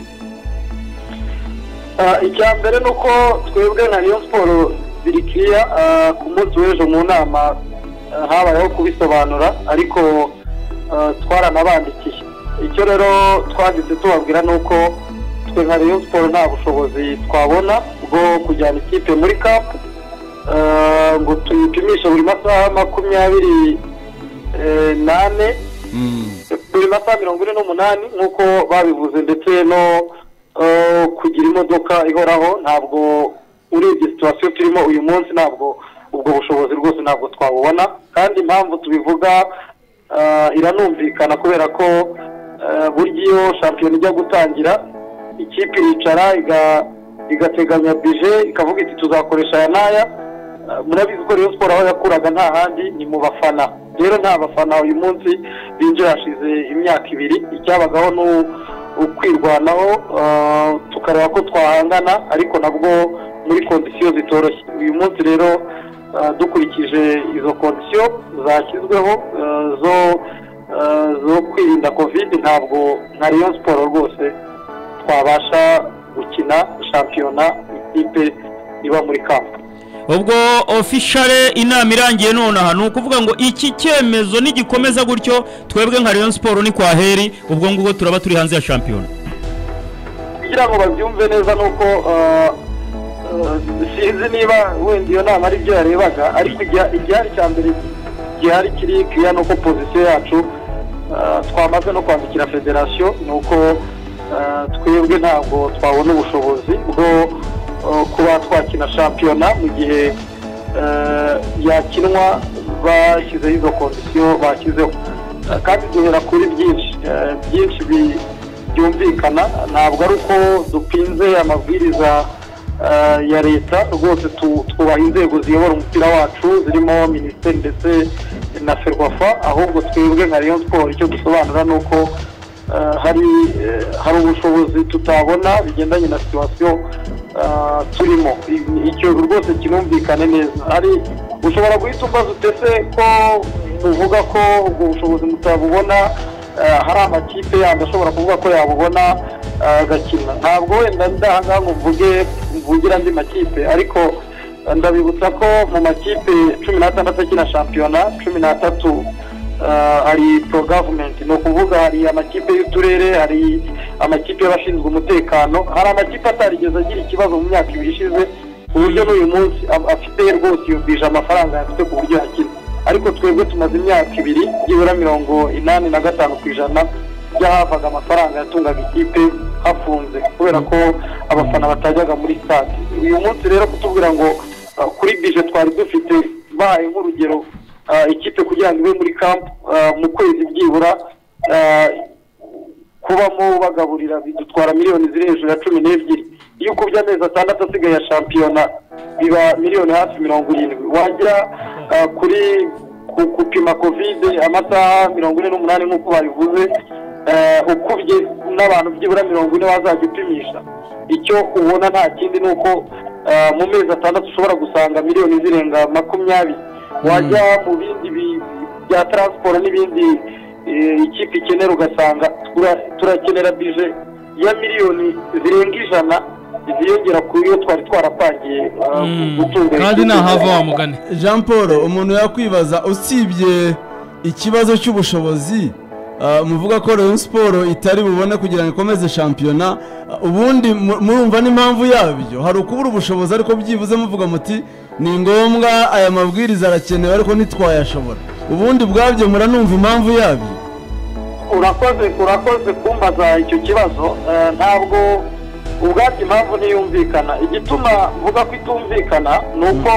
Ah, icya mbere ni uko twebwe na rayon siporo zirikiya ah, ku munsi w'ejo mu nama ah, habayeho kubisobanura ariko ah, twaranabandikiye icyo rero twanditse tubabwira ni uko twe nka rayon siporo nta bushobozi twabona bwo kujyana ikipe muri kapu ah, ngo tuyipimishe buri masaha makumyabiri eh, nane Mm. buri masaha mirongo ine n'umunani nk'uko babivuze ndetse no eh, kugira imodoka ihoraho ntabwo urebye situwasiyo turimo uyu munsi ntabwo ubwo bushobozi rwose ntabwo twabubona kandi impamvu tubivuga eh, iranumvikana kubera ko eh, burya iyo shampiyona ijya gutangira ikipe iricara iga- igateganya bije ikavuga iti tuzakoresha aya n'aya Uh, murabizi ko Rayon Sport aho yakuraga nta handi ni mu bafana rero nta bafana uyu munsi binjiye hashize imyaka ibiri icyabagaho ni u- ukwirwanaho uh, tukareba ko twahangana ariko nabwo muri kondisiyo zitoroshye uyu munsi rero uh, dukurikije izo kondisiyo zashyizweho uh, zo uh, zo kwirinda covid ntabwo nka Rayon Sport rwose twabasha gukina shampiyona ikipe iba muri kampu ubwo ofishare inama irangiye nonaha ni ukuvuga ngo iki cyemezo nigikomeza gutyo twebwe nka rayon siporo ni kwa heri ubwo ngubwo turaba turi hanze ya shampiyona kugira ngo babyumve neza ni uko eh, eh, sinzi niba wenda iyo nama aribyo yarebaga ariko igya- igihari cya mbere gihari kiri kiriya ni uko pozisiyo yacu eh, twamaze no kwandikira federasiyo ni uko eh, twebwe ntabwo twabona ubushobozi bwo eh, kuba twakina shampiyona mu gihe eh, yakinwa bashyizeho izo kondisiyo bashyizeho Eh, kandi duhera kuri byinshi eh, byinshi bi- byumvikana ntabwo ari uko dupinze amabwiriza eh, ya leta rwose tu- twubaha inzego ziyobora umupira wacu zirimo minisiteri ndetse na ferwafa ahubwo twebwe nka rayon siporo icyo dusobanura ni uko eh, hari eh, hari ubushobozi tutabona bigendanye na situwasiyo eh, turimo I- icyo rwose kinumvikane neza hari ushobora guhita umbaza utese ko muvuga ko ubwo bushobozi mutabubona Eh, hari amakipe yandi ashobora kuvuga ko yabubona eh, agakina ntabwo wenda ndahangaha ngo mvuge mvugire andi makipe ariko eh, ndabibutsa ko mu makipe cumi n'atandatu akina shampiyona cumi n'atatu eh, hari pro government ni ukuvuga hari amakipe y'uturere hari amakipe y'abashinzwe umutekano hari amakipe atarigeze agira ikibazo mu myaka ibiri ishize ku buryo n'uyu munsi a- afite rwose yumvije amafaranga afite ku buryo yakina ariko twebwe tumaze imyaka ibiri byibura mirongo inani na gatanu ku ijana by'ahavaga amafaranga yatungaga ikipe hafunze kubera ko abafana batajyaga muri stade uyu munsi rero kutubwira ngo uh, kuri bije twari dufite bahaye nk'urugero uh, ikipe kugira ngo ibe muri camp uh, mu kwezi byibura uh, kubamo bagaburira bidutwara miliyoni ziri hejuru ya cumi n'ebyiri iyo ukubye amezi atandatu asigaye ya shampiyona biba miliyoni hafi mirongo irindwi wagira ah, kuri ku- gupima kovide amasaha mirongo ine n'umunani nk'uko babivuze eh, ukubye n'abantu byibura mirongo ine wazajya upimisha icyo ubona nta kindi ni uko ah, mu mezi atandatu ushobora gusanga miliyoni zirenga makumyabiri wajya mu bindi bi- bya taransiporo n'ibindi eh, ikipe ikenera ugasanga tura- turakenera bije ya miliyoni zirenga ijana ziyongera ku yo twari twarapangiye ah, gutunganya kandi ikipe. ntahava wamugane jean paul umuntu yakwibaza usibye ikibazo cy'ubushobozi ah, muvuga ko rayon siporo itari bubone kugira ngo ikomeze shampiyona ah, ubundi mu- murumva n'impamvu yabyo hari ukubura ubushobozi ariko byibuze muvuga muti ni ngombwa aya mabwiriza arakenewe ariko ntitwayashobora ubundi bwabyo muranumva impamvu yabyo urakoze urakoze kumbaza icyo kibazo eh, ntabwo ubwabyo impamvu ntiyumvikana igituma mvuga ko itumvikana ni uko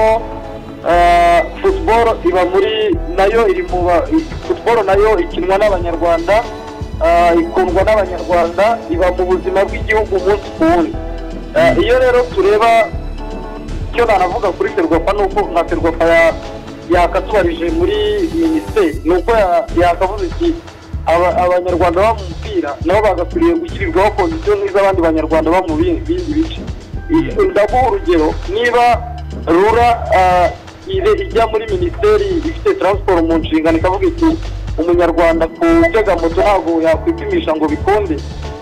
futuboro iba muri nayo iri mu ba- i- futuboro nayo ikinwa n'abanyarwanda ah, ikundwa n'abanyarwanda iba mu buzima bw'igihugu umunsi ku wundi Ah, iyo rero tureba icyo nanavuga kuri ferwafa ni uko nka ferwafa ya- yakatubarije muri minisiteri ni uko ya- yakavuze iti "Aba- abanyarwanda baba mu mupira nabo bagakwiriye gushyirirwaho kondisiyo z'abandi banyarwanda baba mu bindi bindi bice I- ndaguha urugero niba rura ah, ire- ijya muri minisiteri ifite taransiporo mu nshingano ikavuga iti umunyarwanda gutega moto ntabwo yakwipimisha ngo bikunde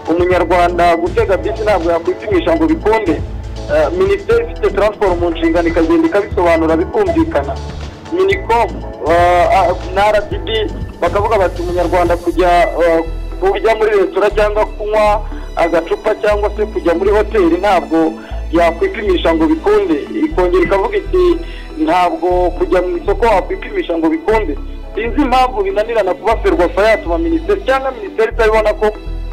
umunyarwanda gutega bisi ntabwo yakwipimisha ngo bikunde Eh, minisiteri ifite taransiporo mu nshingano ikagenda ikabisobanura bikumvikana minicom eh, ah, na rdb bakavuga bati umunyarwanda kujya eh, kurya muri resitora cyangwa kunywa agacupa cyangwa se kujya muri hoteli ntabwo yakwipimisha ngo bikunde ikongera ikavuga iti ntabwo kujya mu isoko wakwipimisha ngo bikunde sinzi impamvu binanirana kuba ferwafa yatuma minisiteri cyangwa minisiteri itabibona ko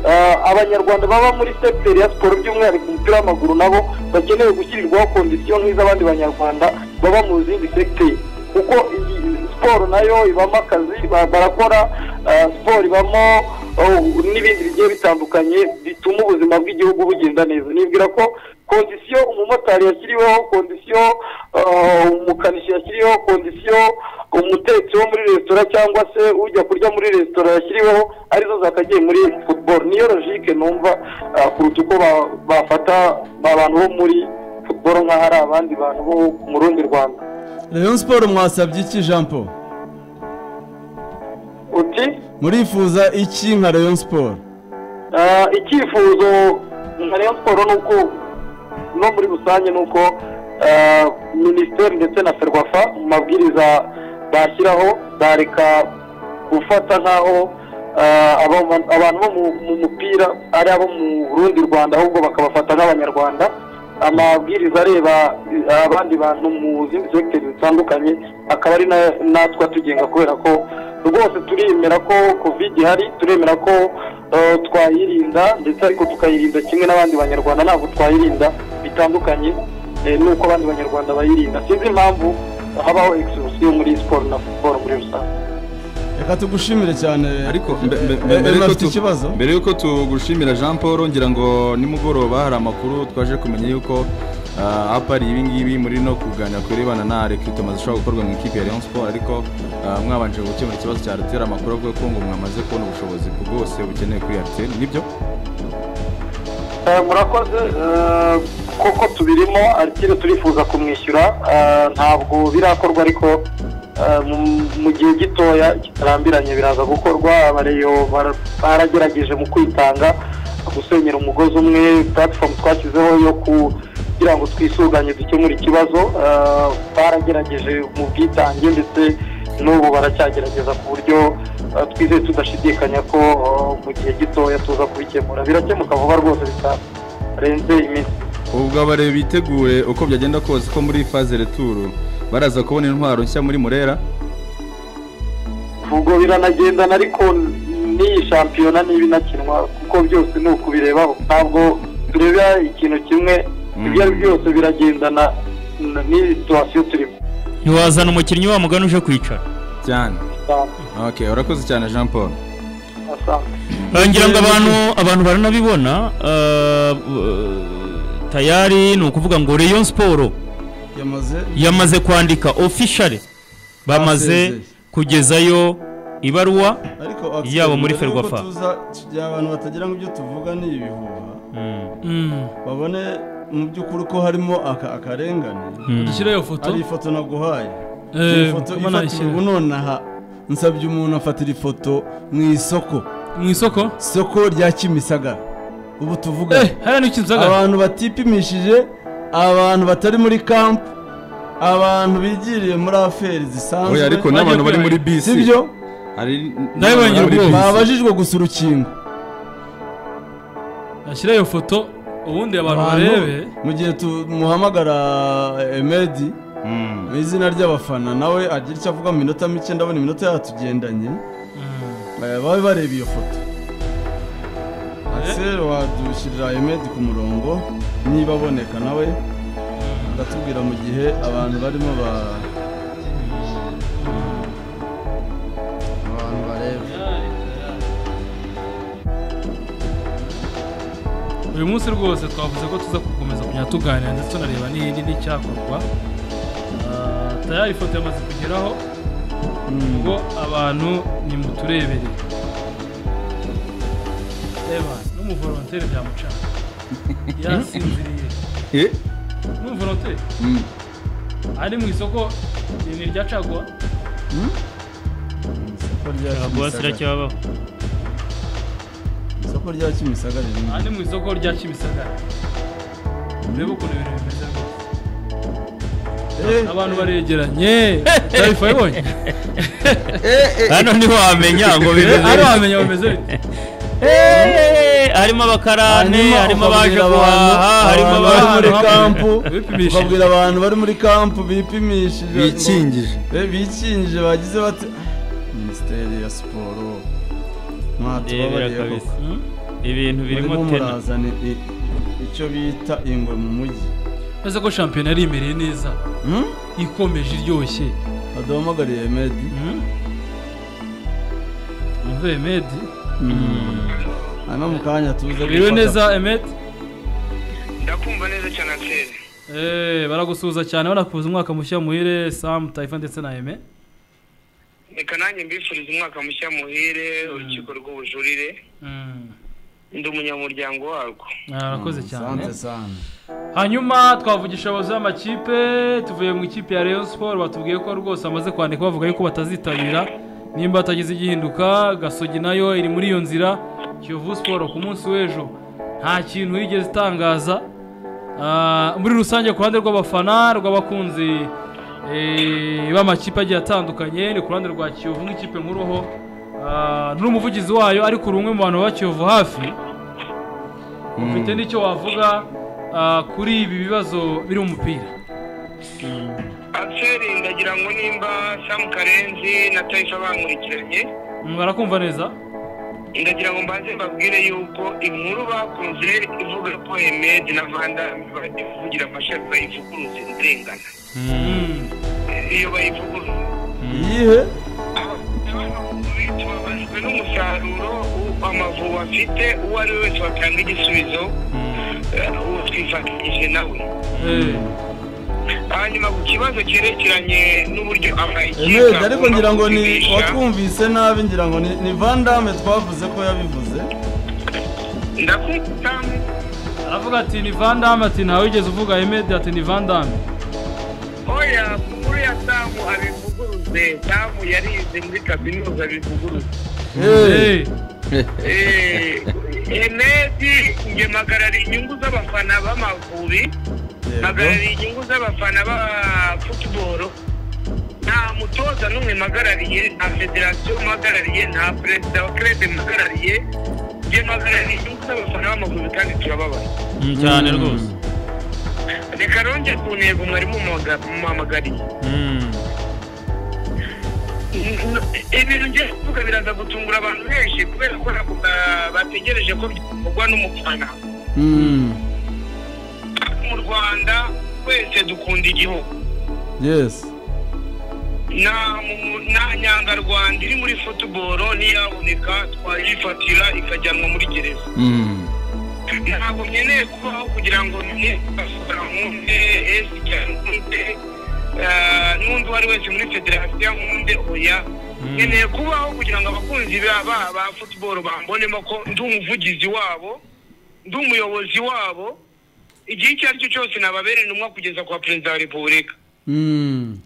Eh, abanyarwanda baba muri sekiteri ya siporo by'umwihariko umupira w'amaguru nabo bakeneye gushyirirwaho kondisiyo nk'iz'abandi banyarwanda baba mu zindi sekiteri kuko iyi siporo nayo ibamo akazi ba- barakora eh, siporo ibamo oh, n'ibindi bigiye bitandukanye bituma ubuzima bw'igihugu bugenda neza nibwira ko kondisiyo umumotari yashyiriweho kondisiyo eh, umukanishi yashyiriweho kondisiyo umutetsi wo muri resitora cyangwa se ujya kurya muri resitora yashyiriweho arizo zakagiye muri football niyo logike numva ah, kuruta uko ba- bafata abantu bo muri football nk'aho ari abandi bantu bo mu rundi rwanda rayon siporo mwasabye iki jean paul uti murifuza iki nka rayon siporo ah, icyifuzo nka rayon siporo ni uko no muri rusange ni uko ah, minisiteri ndetse na ferwafa mu mabwiriza bashyiraho bareka gufata nk'aho ah, aba- abantu bo mu- mu mupira ari abo mu rundi rwanda ahubwo bakabafata nk'abanyarwanda amabwiriza areba eh, abandi bantu mu zindi segiteri zitandukanye akaba ari na- natwe atugenga kubera ko rwose turemera ko covid ihari turemera ko eh, twayirinda ndetse ariko tukayirinda kimwe n'abandi banyarwanda ntabwo twayirinda bitandukanye eh, n'uko abandi banyarwanda bayirinda sinzi impamvu habaho exclusive muri siporo na football muri rusange reka tugushimire cyane ariko mbe- mbe- mbe- Eh, mbere yuko unafite tu- ikibazo mbere yuko tugushimira jean paul ngira ngo nimugoroba hari amakuru twaje kumenya yuko ah, apari ibi ngibi muri no kuganira ku birebana na rekrutema zishobora gukorwa mu ikipe ya rayon sport ariko ah, mwabanje gukemura ikibazo cya rtl amakuru avuga ko ngo mwamaze kubona ubushobozi bwose bukenewe kuri rtl nibyo Eh, murakoze eh, koko tubirimo ariko turifuza kumwishyura eh, ntabwo birakorwa ariko eh, mu- mu gihe gitoya kitarambiranye biraza gukorwa abareyo bara- baragerageje mu kwitanga gusenyera umugozi umwe platform twashyizeho yo kugira ngo twisuganye dukemure ikibazo eh, baragerageje mu bwitange ndetse n'ubu baracyagerageza ku buryo eh, twizeye tudashidikanya ko eh, mu gihe gitoya tuza kubikemura birakemuka vuba rwose bitarenze iminsi ubwo abare bitegure uko byagenda kose ko muri faze returu baraza kubona intwaro nshya muri murera ubwo biranagendana ariko n'iyi shampiyona niba inakinwa kuko byose ni ukubirebaho ntabwo tureba ikintu kimwe ibyo ari byo byose biragendana n- n'iyi situwasiyo turimo ntiwazana umukinnyi wa mugani uje kwicara cyane okay urakoze cyane jean paul asante Eh, ngira ngo abantu abantu baranabibona eh, eh, tayari ni ukuvuga ngo rayon siporo yamaze yamaze kwandika officially bamaze Basezeye. kugezayo ibaruwa ariko Yaba muri mbere y'uko Ferwafa. tuza tugira abantu batagira ngo ibyo tuvuga ni ibihuha Mm. babone mu by'ukuri ko harimo aka- akarengane dushyira iyo foto ari ifoto naguhaye Eh, Iyi foto kuba ifatira nayishyira. ubu nonaha nsabye umuntu afatira ifoto mu isoko mu isoko isoko rya kimisagara ubu tuvuga eh hariya ni kimisagara abantu batipimishije abantu batari muri kampu abantu bigiriye muri aferi zisanzwe oya ariko n'abantu bari muri bisi sibyo hari Ndabibonye n'abantu bari muri rwose. bisi. babajijwe gusa urukingo ashyira iyo foto ubundi abantu Abantu, barebe mu gihe tumuhamagara emedi Mm. mu izina ry'abafana nawe agira icyo avuga mu minota mike ndabona iminota yatugendanye Eh, babe bareba iyo foto Axel wadushyirira emedi ku murongo niba aboneka nawe agatubwira mu gihe abantu barimo ba abantu bareba uyu munsi rwose twavuze ko tuza gukomeza kujya tuganira ndetse tunareba n'iyindi n'icyakorwa Ah, tayari ifoto yamaze kugeraho ubwo abantu nimuturebere reba n'umuvorontere byamucana yasinziriye Eh? n'umuvorontere Mm. ari mu isoko ni ni irya caguwa isoko rya caguwa Kimisagara ziracyabaho isoko rya Kimisagara ririmo ari mu isoko rya kimisagara urebe ukuntu ibintu bimeze rwose Eh, abantu baregeranye tayifa yabonye hano niho wamenya ngo bimeze ari bityo. wamenya bameze bite Eh, harimo abakarane hanyuma harimo abaje ukabwira abantu- guhaha harimo abantu bari abaje muri hamwe. kampu Bipimishije. ukabwira abantu bari muri kampu bipimishije bikingije Eh, bikingije bagize bati "Ah, minisiteri ya siporo Ndebera mwatubabariye kabisa koko ibintu birimo birimo tena murazana i- icyo bita ingwe mu mujyi ese ko shampiyona yari imereye neza Hmm? ikomeje iryoshye baduhamagariye medi umva emedi hano mu kanya tuze biriwe gufata- neza emedi ndakumva neza cyane anseri baragusuhuza cyane banakubuza umwaka mushya muhire samu tayifa ndetse na eme reka nanjye mbifuriza umwaka mushya muhire urukiko rw'ubujurire Mm. ndi umunyamuryango warwo Ah, arakoze cyane Sante sana. hanyuma twavugisha abayobozi b'amakipe tuvuye mu ikipe ya Rayon Sport batubwiye ko rwose bamaze kwandika bavuga yuko batazitabira nimba hatagize igihinduka gasogi nayo iri muri iyo nzira kiyovu siporo ku munsi w'ejo nta kintu yigeze itangaza Ah, muri rusange ku ruhande rw'abafana rw'abakunzi eh, b'amakipe agiye atandukanye ni ku ruhande rwa kiyovu nk'ikipe nkuruho Ah, n'umuvugizi wayo ariko uri umwe mu bantu ba kiyovu hafi ufite n'icyo wavuga ah, kuri ibi bibazo biri mu mupira anseri ndagira ngo nimba samu karenzi na tayifa bankurikiranye Mm, barakumva neza ndagira ngo mbanze mbabwire yuko inkuru bakunze ivuga ko emedi na vandami bajya kuvugira amashami bayivuguruza irengana Mm, iyo bayivuguruza iyihe tubabajwe n'umusaruro amavubi afite uwo ari we wese watanga igisubizo eh, uwo twifatanyije nawe eh, hanyuma ku kibazo cyerekeranye n'uburyo amayikipe emedi ariko ngira ngo ni watwumvise nabi ngira ngo ni ni vandame twavuze ko yabivuze ndakwita aravuga ati ni vandame ati ntawe wigeze uvuga emedi ati ni vandame oya ku nkuru ya samu abivuguruze samu yarize muri kaminuza abivuguruze Eh, Eh, Eh, emedi njye mpagarariye inyungu z'abafana b'amavubi yego. mpagarariye inyungu z'abafana ba futuboro nta mutoza n'umwe mpagarariye nta federasiyo mpagarariye nta perezida wa kerede mpagarariye njye mpagarariye inyungu z'abafana b'amavubi kandi turababaye Mm, cyane rwose reka rongere ku ntego mwari muhamagariye Mm. ibintu ngiye kuvuga biraza gutungura abantu benshi kubera ko ntabwo ba- bategereje ko byakorwa n'umufana Mm, mu rwanda twese dukunda igihugu yes nta mu- nta nyangarwanda iri muri futuboro ntiyaboneka twayifatira ikajyanwa muri gereza Mm. ntabwo nkeneye kubaho kugira ngo niasora nkunde esi cyane nkunde eh, n'undi uwo ari wese muri federasiyo nkunde oya nkeneye kubaho kugira ngo abakunzi ba ba- ba futuboro bambonemo ko ndi umuvugizi wabo ndi umuyobozi wabo igihe icyo ari cyo cyose nababera intumwa kugeza kwa perezida wa repubulika Mm,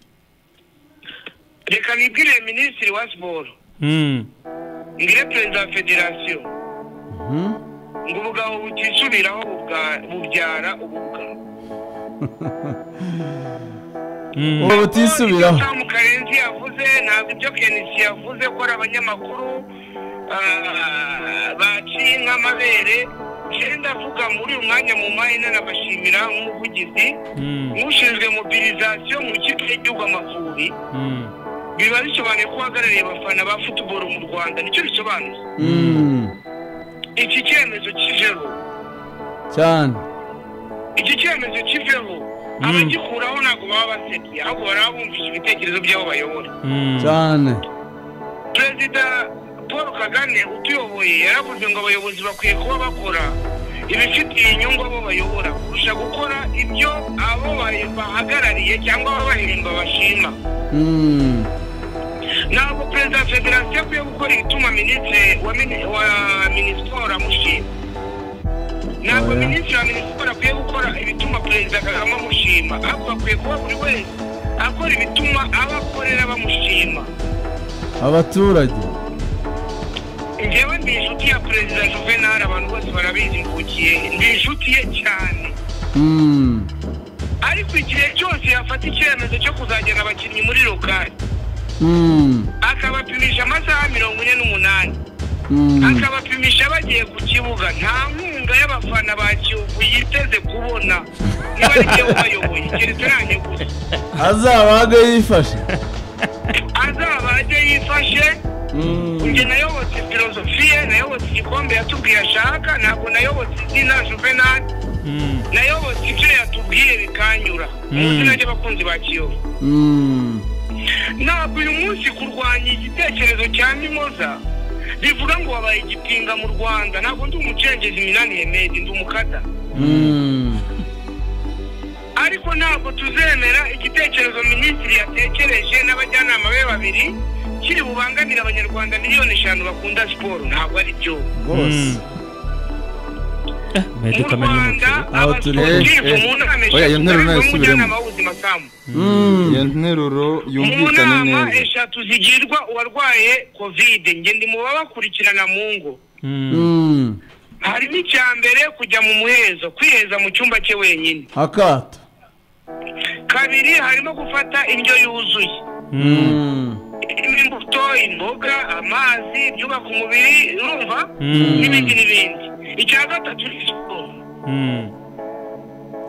reka nibwire minisitiri wa siporo Mm. ngire perezida wa federasiyo mhm. ngo ubugabo butisubiraho bubwa- bubyara ubugabo Mm. ubu ibyo butisubiraho samu karenzi yavuze ntabwo ibyo kenisi yavuze ko ari abanyamakuru ah, baciye nk'amabere njyewe ndavuga muri uyu mwanya mu mahina nabashimira nk'umuvugizi Mm. nk'ushinzwe mobilizasiyo mu ikipe y'igihugu amavubi Mm. biba bisobanuye ko uhagarariye abafana ba futuboro mu rwanda nicyo bisobanuye Mm, iki cyemezo cy'ijoro cyane icyo cyemezo kiveho abagikuraho ntabwo baba basekiye ahubwo baraba bumvise ibitekerezo by'abo bayobora cyane perezida paul kagame utuyoboye yaravuze ngo abayobozi bakwiye kuba bakora ibifitiye inyungu abo bayobora kurusha gukora ibyo abo baye- bahagarariye cyangwa ababahemba bashima Mm. ntabwo perezida wa federasiyo akwiye gukora ibituma minisitiri wa mini- wa minisiporo amushima ntabwo Oya. minisitiri wa minisiporo akwiye gukora ibituma perezida kagame amushima ahubwo akwiye kuba buri wese akora ibituma abo akorera bamushima abaturage njyewe ndi inshuti ya perezida juvenal abantu bose barabizi mvukiye ndi inshuti ye cyane Mm. ariko igihe cyose yafata icyemezo cyo kuzajyana abakinnyi muri rokari Mm. akabapimisha amasaha mirongo ine n'umunani Mm. akabapimisha bagiye ku kibuga nta nkunga y'abafana ba kiyovu yiteze kubona niba ari njyewe ubayoboye keretse nanjye gusa azabaga yifashe azaba ajye yifashe njye nayobotse filozofi ye nayobotse igikombe yatubwiye ashaka ntabwo nayobotse izina juvenal nayobotse ibyo yatubwiye bikanyura muzi nanjye abakunzi ba kiyovu Mm. ntabwo uyu munsi kurwanya igitekerezo cya mimoza bivuga ngo wabaye igipinga mu rwanda ntabwo ndi umucengezi minani yemedi ndi umukada Mm. ariko ntabwo tuzemera igitekerezo minisitiri yatekereje n'abajyanama be babiri kiri bubangamire abanyarwanda miliyoni eshanu bakunda siporo ntabwo ari byo rwose Mehdi mu Kamena rwanda y'umukuru. Aho turi. abasportifu Eh, eh. mu nama Oya, iyo eshatu nteruro nayo barimo isubiremo. umujyanama w'ubuzima samu Mm. iyo nteruro mu yumvikane nama neza eshatu zigirwa uwarwaye kovide ngende ndi mu babakurikirana mu ngo Mm. harimo icya mbere kujya mu muhezo kwiheza mu cyumba cye wenyine akato kabiri harimo gufata indyo yuzuye Mm. irimo imbuto imboga amazi ibyubaka umubiri urumva n'ibindi n'ibindi icya gatatu ni siporo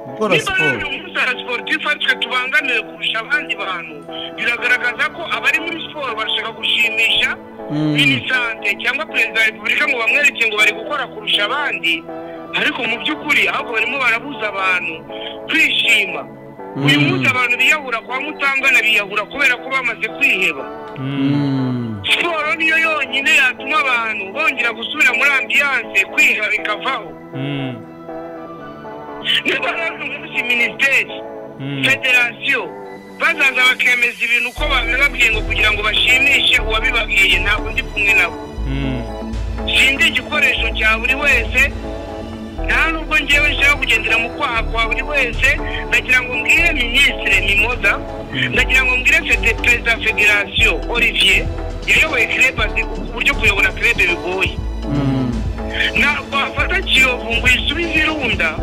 gukora niba rero siporo uyu munsi hari siporutifu aritwe tubangamiwe kurusha abandi bantu biragaragaza ko abari muri siporo barashaka gushimisha Mm. minisante cyangwa perezida wa repubulika ngo bamwereke ngo bari gukora kurusha abandi ariko mu by'ukuri ahubwo barimo barabuza abantu kwishima uyu munsi abantu biyahura kwa mutangana biyahura kubera ko bamaze kwiheba Mm. siporo niyo yonyine yatuma abantu bongera gusubira muri ambiyanse kwiheba bikavaho niba rero uyu munsi minisiteri federasiyo bazaza bakemeza ibintu uko babibabwiye ngo kugira ngo bashimishe uwabibabwiye ntabwo ndi kumwe nabo sindi igikoresho cya buri wese nta nubwo ngewe nshaka kugendera mu kwaha kwa buri wese ndagira ngo mbwire minisitiri mimoza ndagira ngo mbwire fede- perezida wa federasiyo olivier yayoboye kerebe azi uburyo kuyobora kerebe bigoye ntabwo wafata kiyovu ngo uyisubize irunda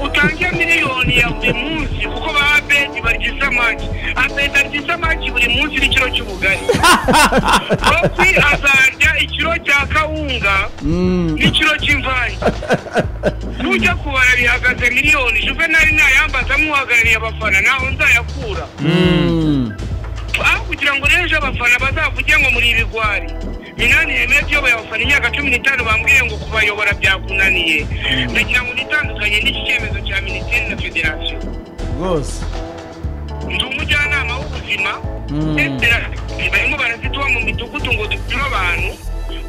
utange miliyoni ya buri munsi kuko ba abedi barya isamaki abedi arya isamaki buri munsi n'ikiro cy'ubugari rosi azarya ikiro cya kawunga Mm. n'ikiro cy'imvange nujya kubara bihagaze miliyoni juvenali ntayambaza nk'uhagarariye abafana ntaho nzayakura Mm. aho kugira ngo rero ejo abafana bazavuge ngo muri ibigwari minani yemeye kuyoboye abafana imyaka cumi n'itanu bambwiye ngo kubayobora byakunaniye ndagira ngo nitandukanye n'iki cyemezo cya minisiteri na federasiyo rwose ndi umujyanama w'ubuzima Mm. federasiyo barimo barazituba mu midugudu ngo dupime abantu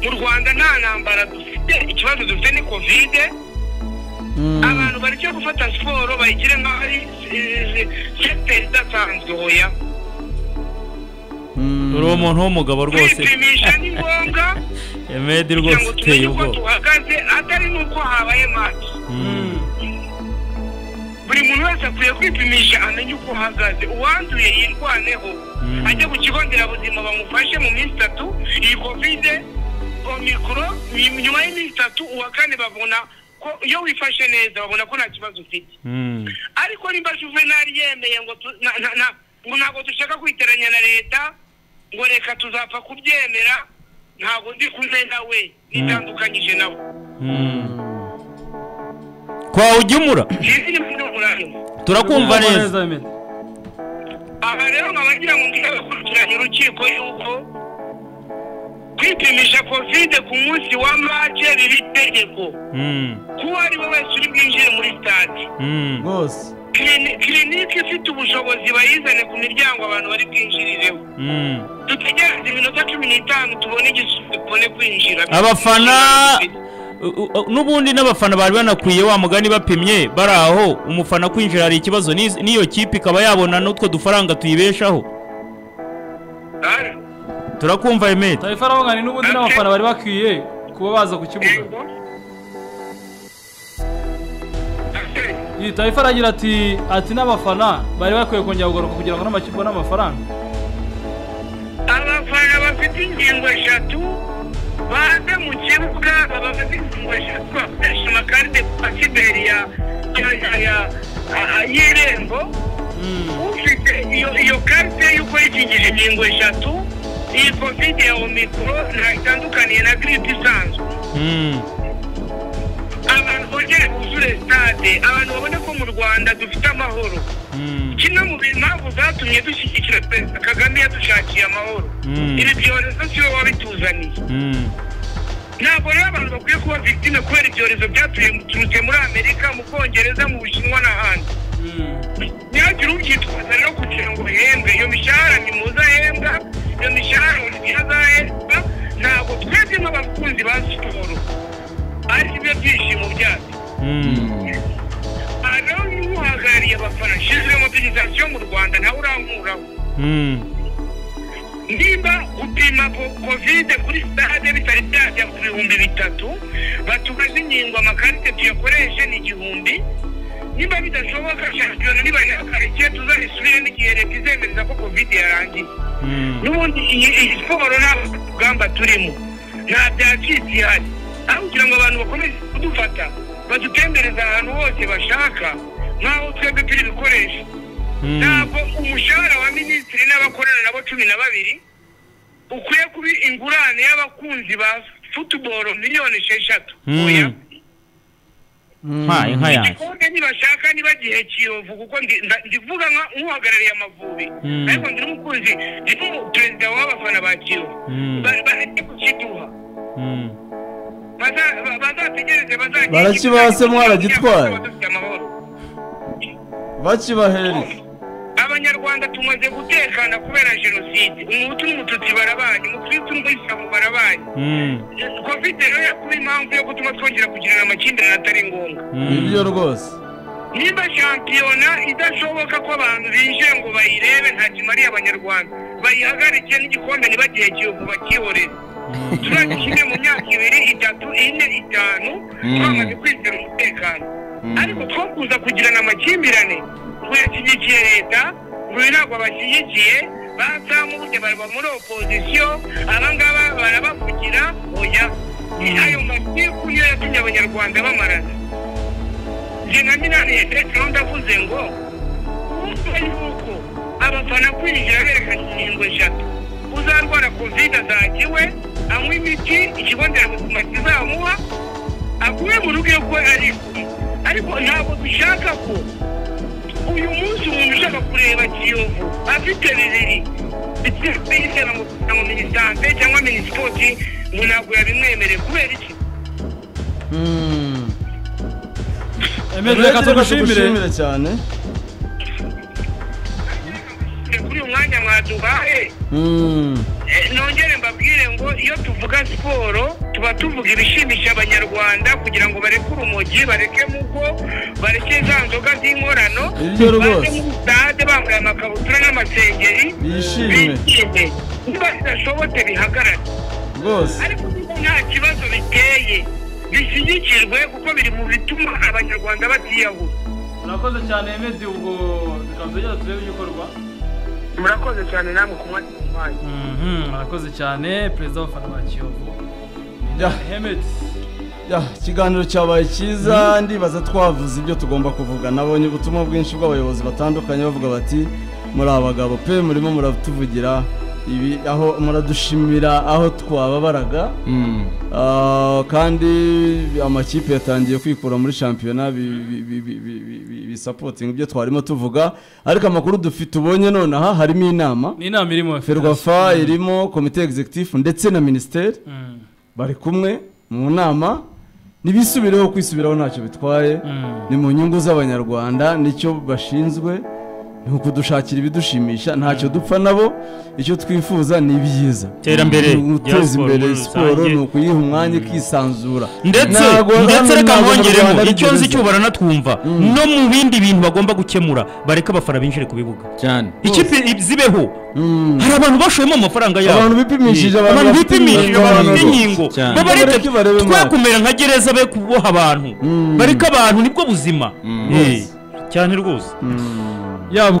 mu rwanda nta ntambara dufite ikibazo dufite ni kovide Mm. abantu bareke gufata siporo bayigire nk'aho ari eh, sekiteri idasanzwe hoya Mm. uriya umuntu w'umugabo rwose kwipimisha ni ngombwa Mehdi kugira rwose ngo uteye tumenye uko ubwoba duhagaze atari n'uko habaye maci buri muntu wese akwiye kwipimisha amenye uko ahagaze uwanduye yirwaneho ajye ku kigo nderabuzima bamufashe mu minsi itatu iyi kovide omikoro ny- nyuma y'iminsi itatu uwa kane babona ko iyo wifashe neza babona ko nta kibazo ufite Mm. ariko nimba juvenali yemeye ngo tu- na- na- na- ngo ntabwo dushaka kwiteranya na leta ngo reka tuzapfa kubyemera ntabwo ndi kumwe nawe nitandukanyije nawe twawugemura Izi ni mfite umurarimo. turakumva neza neza Mehdi. aha rero nkaba ngira ngo mbwire abakurikiranye urukiko yuko kwipimisha covid ku munsi wa mace riri itegeko kuwo ari we wese uri bwinjire muri stade rwose Clini- kilinike ifite ubushobozi bayizane ku miryango abantu bari bwinjirireho dutegereze iminota cumi n'itanu tubone igisubizo tubone kwinjira abafana u- u- n'ubundi n'abafana bari banakwiye wa mugani bapimye bari aho umufana kwinjira hari ikibazo n'iz- n'iyo kipe ikaba yabona n'utwo dufaranga tuyibeshaho Ah, turakumva emeti tarifa arahunganye n'ubundi n'abafana bari bakwiye kuba baza ku kibuga yego Axel, iyi tarifa aragira ati ati n'abafana bari bakwiye kongera kugaruka kugira ngo n'amakipe abone amafaranga abafana bafite ingingo eshatu baze mu kibuga abafite ingingo eshatu bakoresha amakarite pasiberi ya ya ya ya- a- a- y'irembo ufite iyo iyo karite y'uko yikingije ingingo eshatu iyi kovide ya omikoro nta itandukaniye na giripe isanzwe abantu bongere buzure sitade abantu babona ko mu rwanda dufite amahoro kimwe mu mpamvu zatumye dushyigikira perezida kagame yadushakiye amahoro Mm. ibi byorezo si we wabituzaniye ntabwo rero abantu bakwiye kuba victime kubera ibyorezo byaturutse muri amerika mu bwongereza mu bushinwa n'ahandi ntihagire ubyitwaza rero kugira ngo uhembwe iyo mishahara ntimuzahembwa iyo mishahara ntihazahembwa ntabwo twebwe nk'abakunzi ba siporo ari byo byishimo byacu aha rero niba uhagarariye abafana shizire mobilizasiyo mu rwanda nawe urankuraho nimba gupima ko- kovide kuri sitade bitari byajya ku bihumbi bitatu batubaze inkingo amakarite tuyakoreshe ni igihumbi nimba bidashoboka shampiyona nibayihagarike tuzayisubire n'igihe leta izemereza ko kovide yarangiye n'ubundi iyi iyi siporo nta rugamba turimo nta byacitse ihari aho kugira ngo abantu bakomeze kudufata badutembereza ahantu hose bashaka nk'aho twebwe turi ibikoresho ntabwo umushahara wa minisitiri n'abakorana nabo cumi na babiri ukwiye kuba ingurane y'abakunzi ba futuboro miliyoni esheshatu oya nka nka yanjye igikombe nibashaka niba gihe kiyovu kuko ndi- nda- ndivuga nka nk'uhagarariye amavubi Mm. ariko ndi n'umukunzi ndimo perezida w'abafana ba kiyovu Mm. Ba- bareke kukiduha Mm. Baza- ba- bazategereze bazagira Barakibase mwaragitwaye. Dufite amahoro. bakibahereza abanyarwanda tumaze gutekana kubera jenoside umuhutu n'umututsi barabanye umukristu n'umuyisilamu barabanye Mm. covid rero yakuba impamvu yo gutuma twongera kugirana amakimbirane atari ngombwa nibyo rwose niba shampiyona idashoboka ko abantu binjiye ngo bayirebe nta kimariye abanyarwanda bayihagarike n'igikombe ntibagihe kiyovu bakihorere turagishimye mu myaka ibiri itatu ine itanu twamaze kwizera umutekano ariko two kuza kugirana amakimbirane ngo yashyigikiye leta ngo uyu ntabwo abashyigikiye bazamuye baraba muri opozisiyo abangaba barabavugira oya ayo matiku niyo yatumye abanyarwanda bamarana njye na minani petero ndavuze ngo ubuso yuko abafana kwinjira berekana inkingo eshatu uzarwara covid azakiwe anywa imiti ikigo nderabuzima kizamuha aguye mu rugo iyo kuba ari ariko ntabwo dushaka ko uyu munsi umuntu ushaka kureba kiyovu afite bibiri ndetse na mu minisante cyangwa minisipoti ngo ntabwo yabimwemereye kubera iki emedi reka tugushimire cyane kuri uyu mwanya mwaduhaye Mm. Eh, nongere mbabwire ngo iyo tuvuga siporo tuba tuvuga ibishimisha abanyarwanda kugira ngo bareke urumogi bareke mugo bareke za nzoga z'inkorano Ibyo rwose. baze muri sitade bambaye amakabutura n'amasengeri bishime bishime niba bidashobotse bihagarare rwose ariko niba nta kibazo biteye bishyigikirwe kuko biri mu bituma abanyarwanda batiyahura murakoze cyane emedi ubwo tukabanza tujya turebe ibikorwa murakoze cyane namwe kumwanya umwanya murakoze cyane perezida w'abafana ba kiyovu Ya. emedi Ya, ikiganiro cyabaye cyiza ndibaza twavuze ibyo tugomba kuvuga nabonye ubutumwa bwinshi bw'abayobozi batandukanye bavuga bati muri abagabo pe murimo muratuvugira ibi aho muradushimira aho twababaraga Ah, kandi amakipe yatangiye kwikura muri shampiyona bi- bi- bi- bi- bi- bi- bi- bisapotinga ibyo twarimo tuvuga ariko amakuru dufite ubonye nonaha harimo inama ni inama irimo ferwafa irimo komite executive ndetse na minisiteri bari kumwe mu nama ntibisubireho kwisubiraho ntacyo bitwaye ni mu nyungu z'abanyarwanda nicyo bashinzwe ni ukudushakira ibidushimisha ntacyo dupfa nabo icyo twifuza ni ibyiza Iterambere Ni guteza rya siporo imbere muri siporo rusange. ni ukuyiha umwanya ikisanzura ndetse Ntago- ndetse hano reka ntago mwongeremo Abanyarwanda ari icyo nzi gereza. cyo baranatwumva no mu bindi bintu bagomba gukemura bareka abafana binjire ku bibuga cyane ikipe zibeho hari abantu bashoyemo amafaranga yabo Abantu bipimishije, Eh, abantu abantu bafite bipimishije inkingo, abantu bafite abantu- inkingo cyane. babareke Bareke barebe twe maso. kumera nka gereza be kuboha abantu bareka abantu nibwo buzima Eh, cyane rwose yaba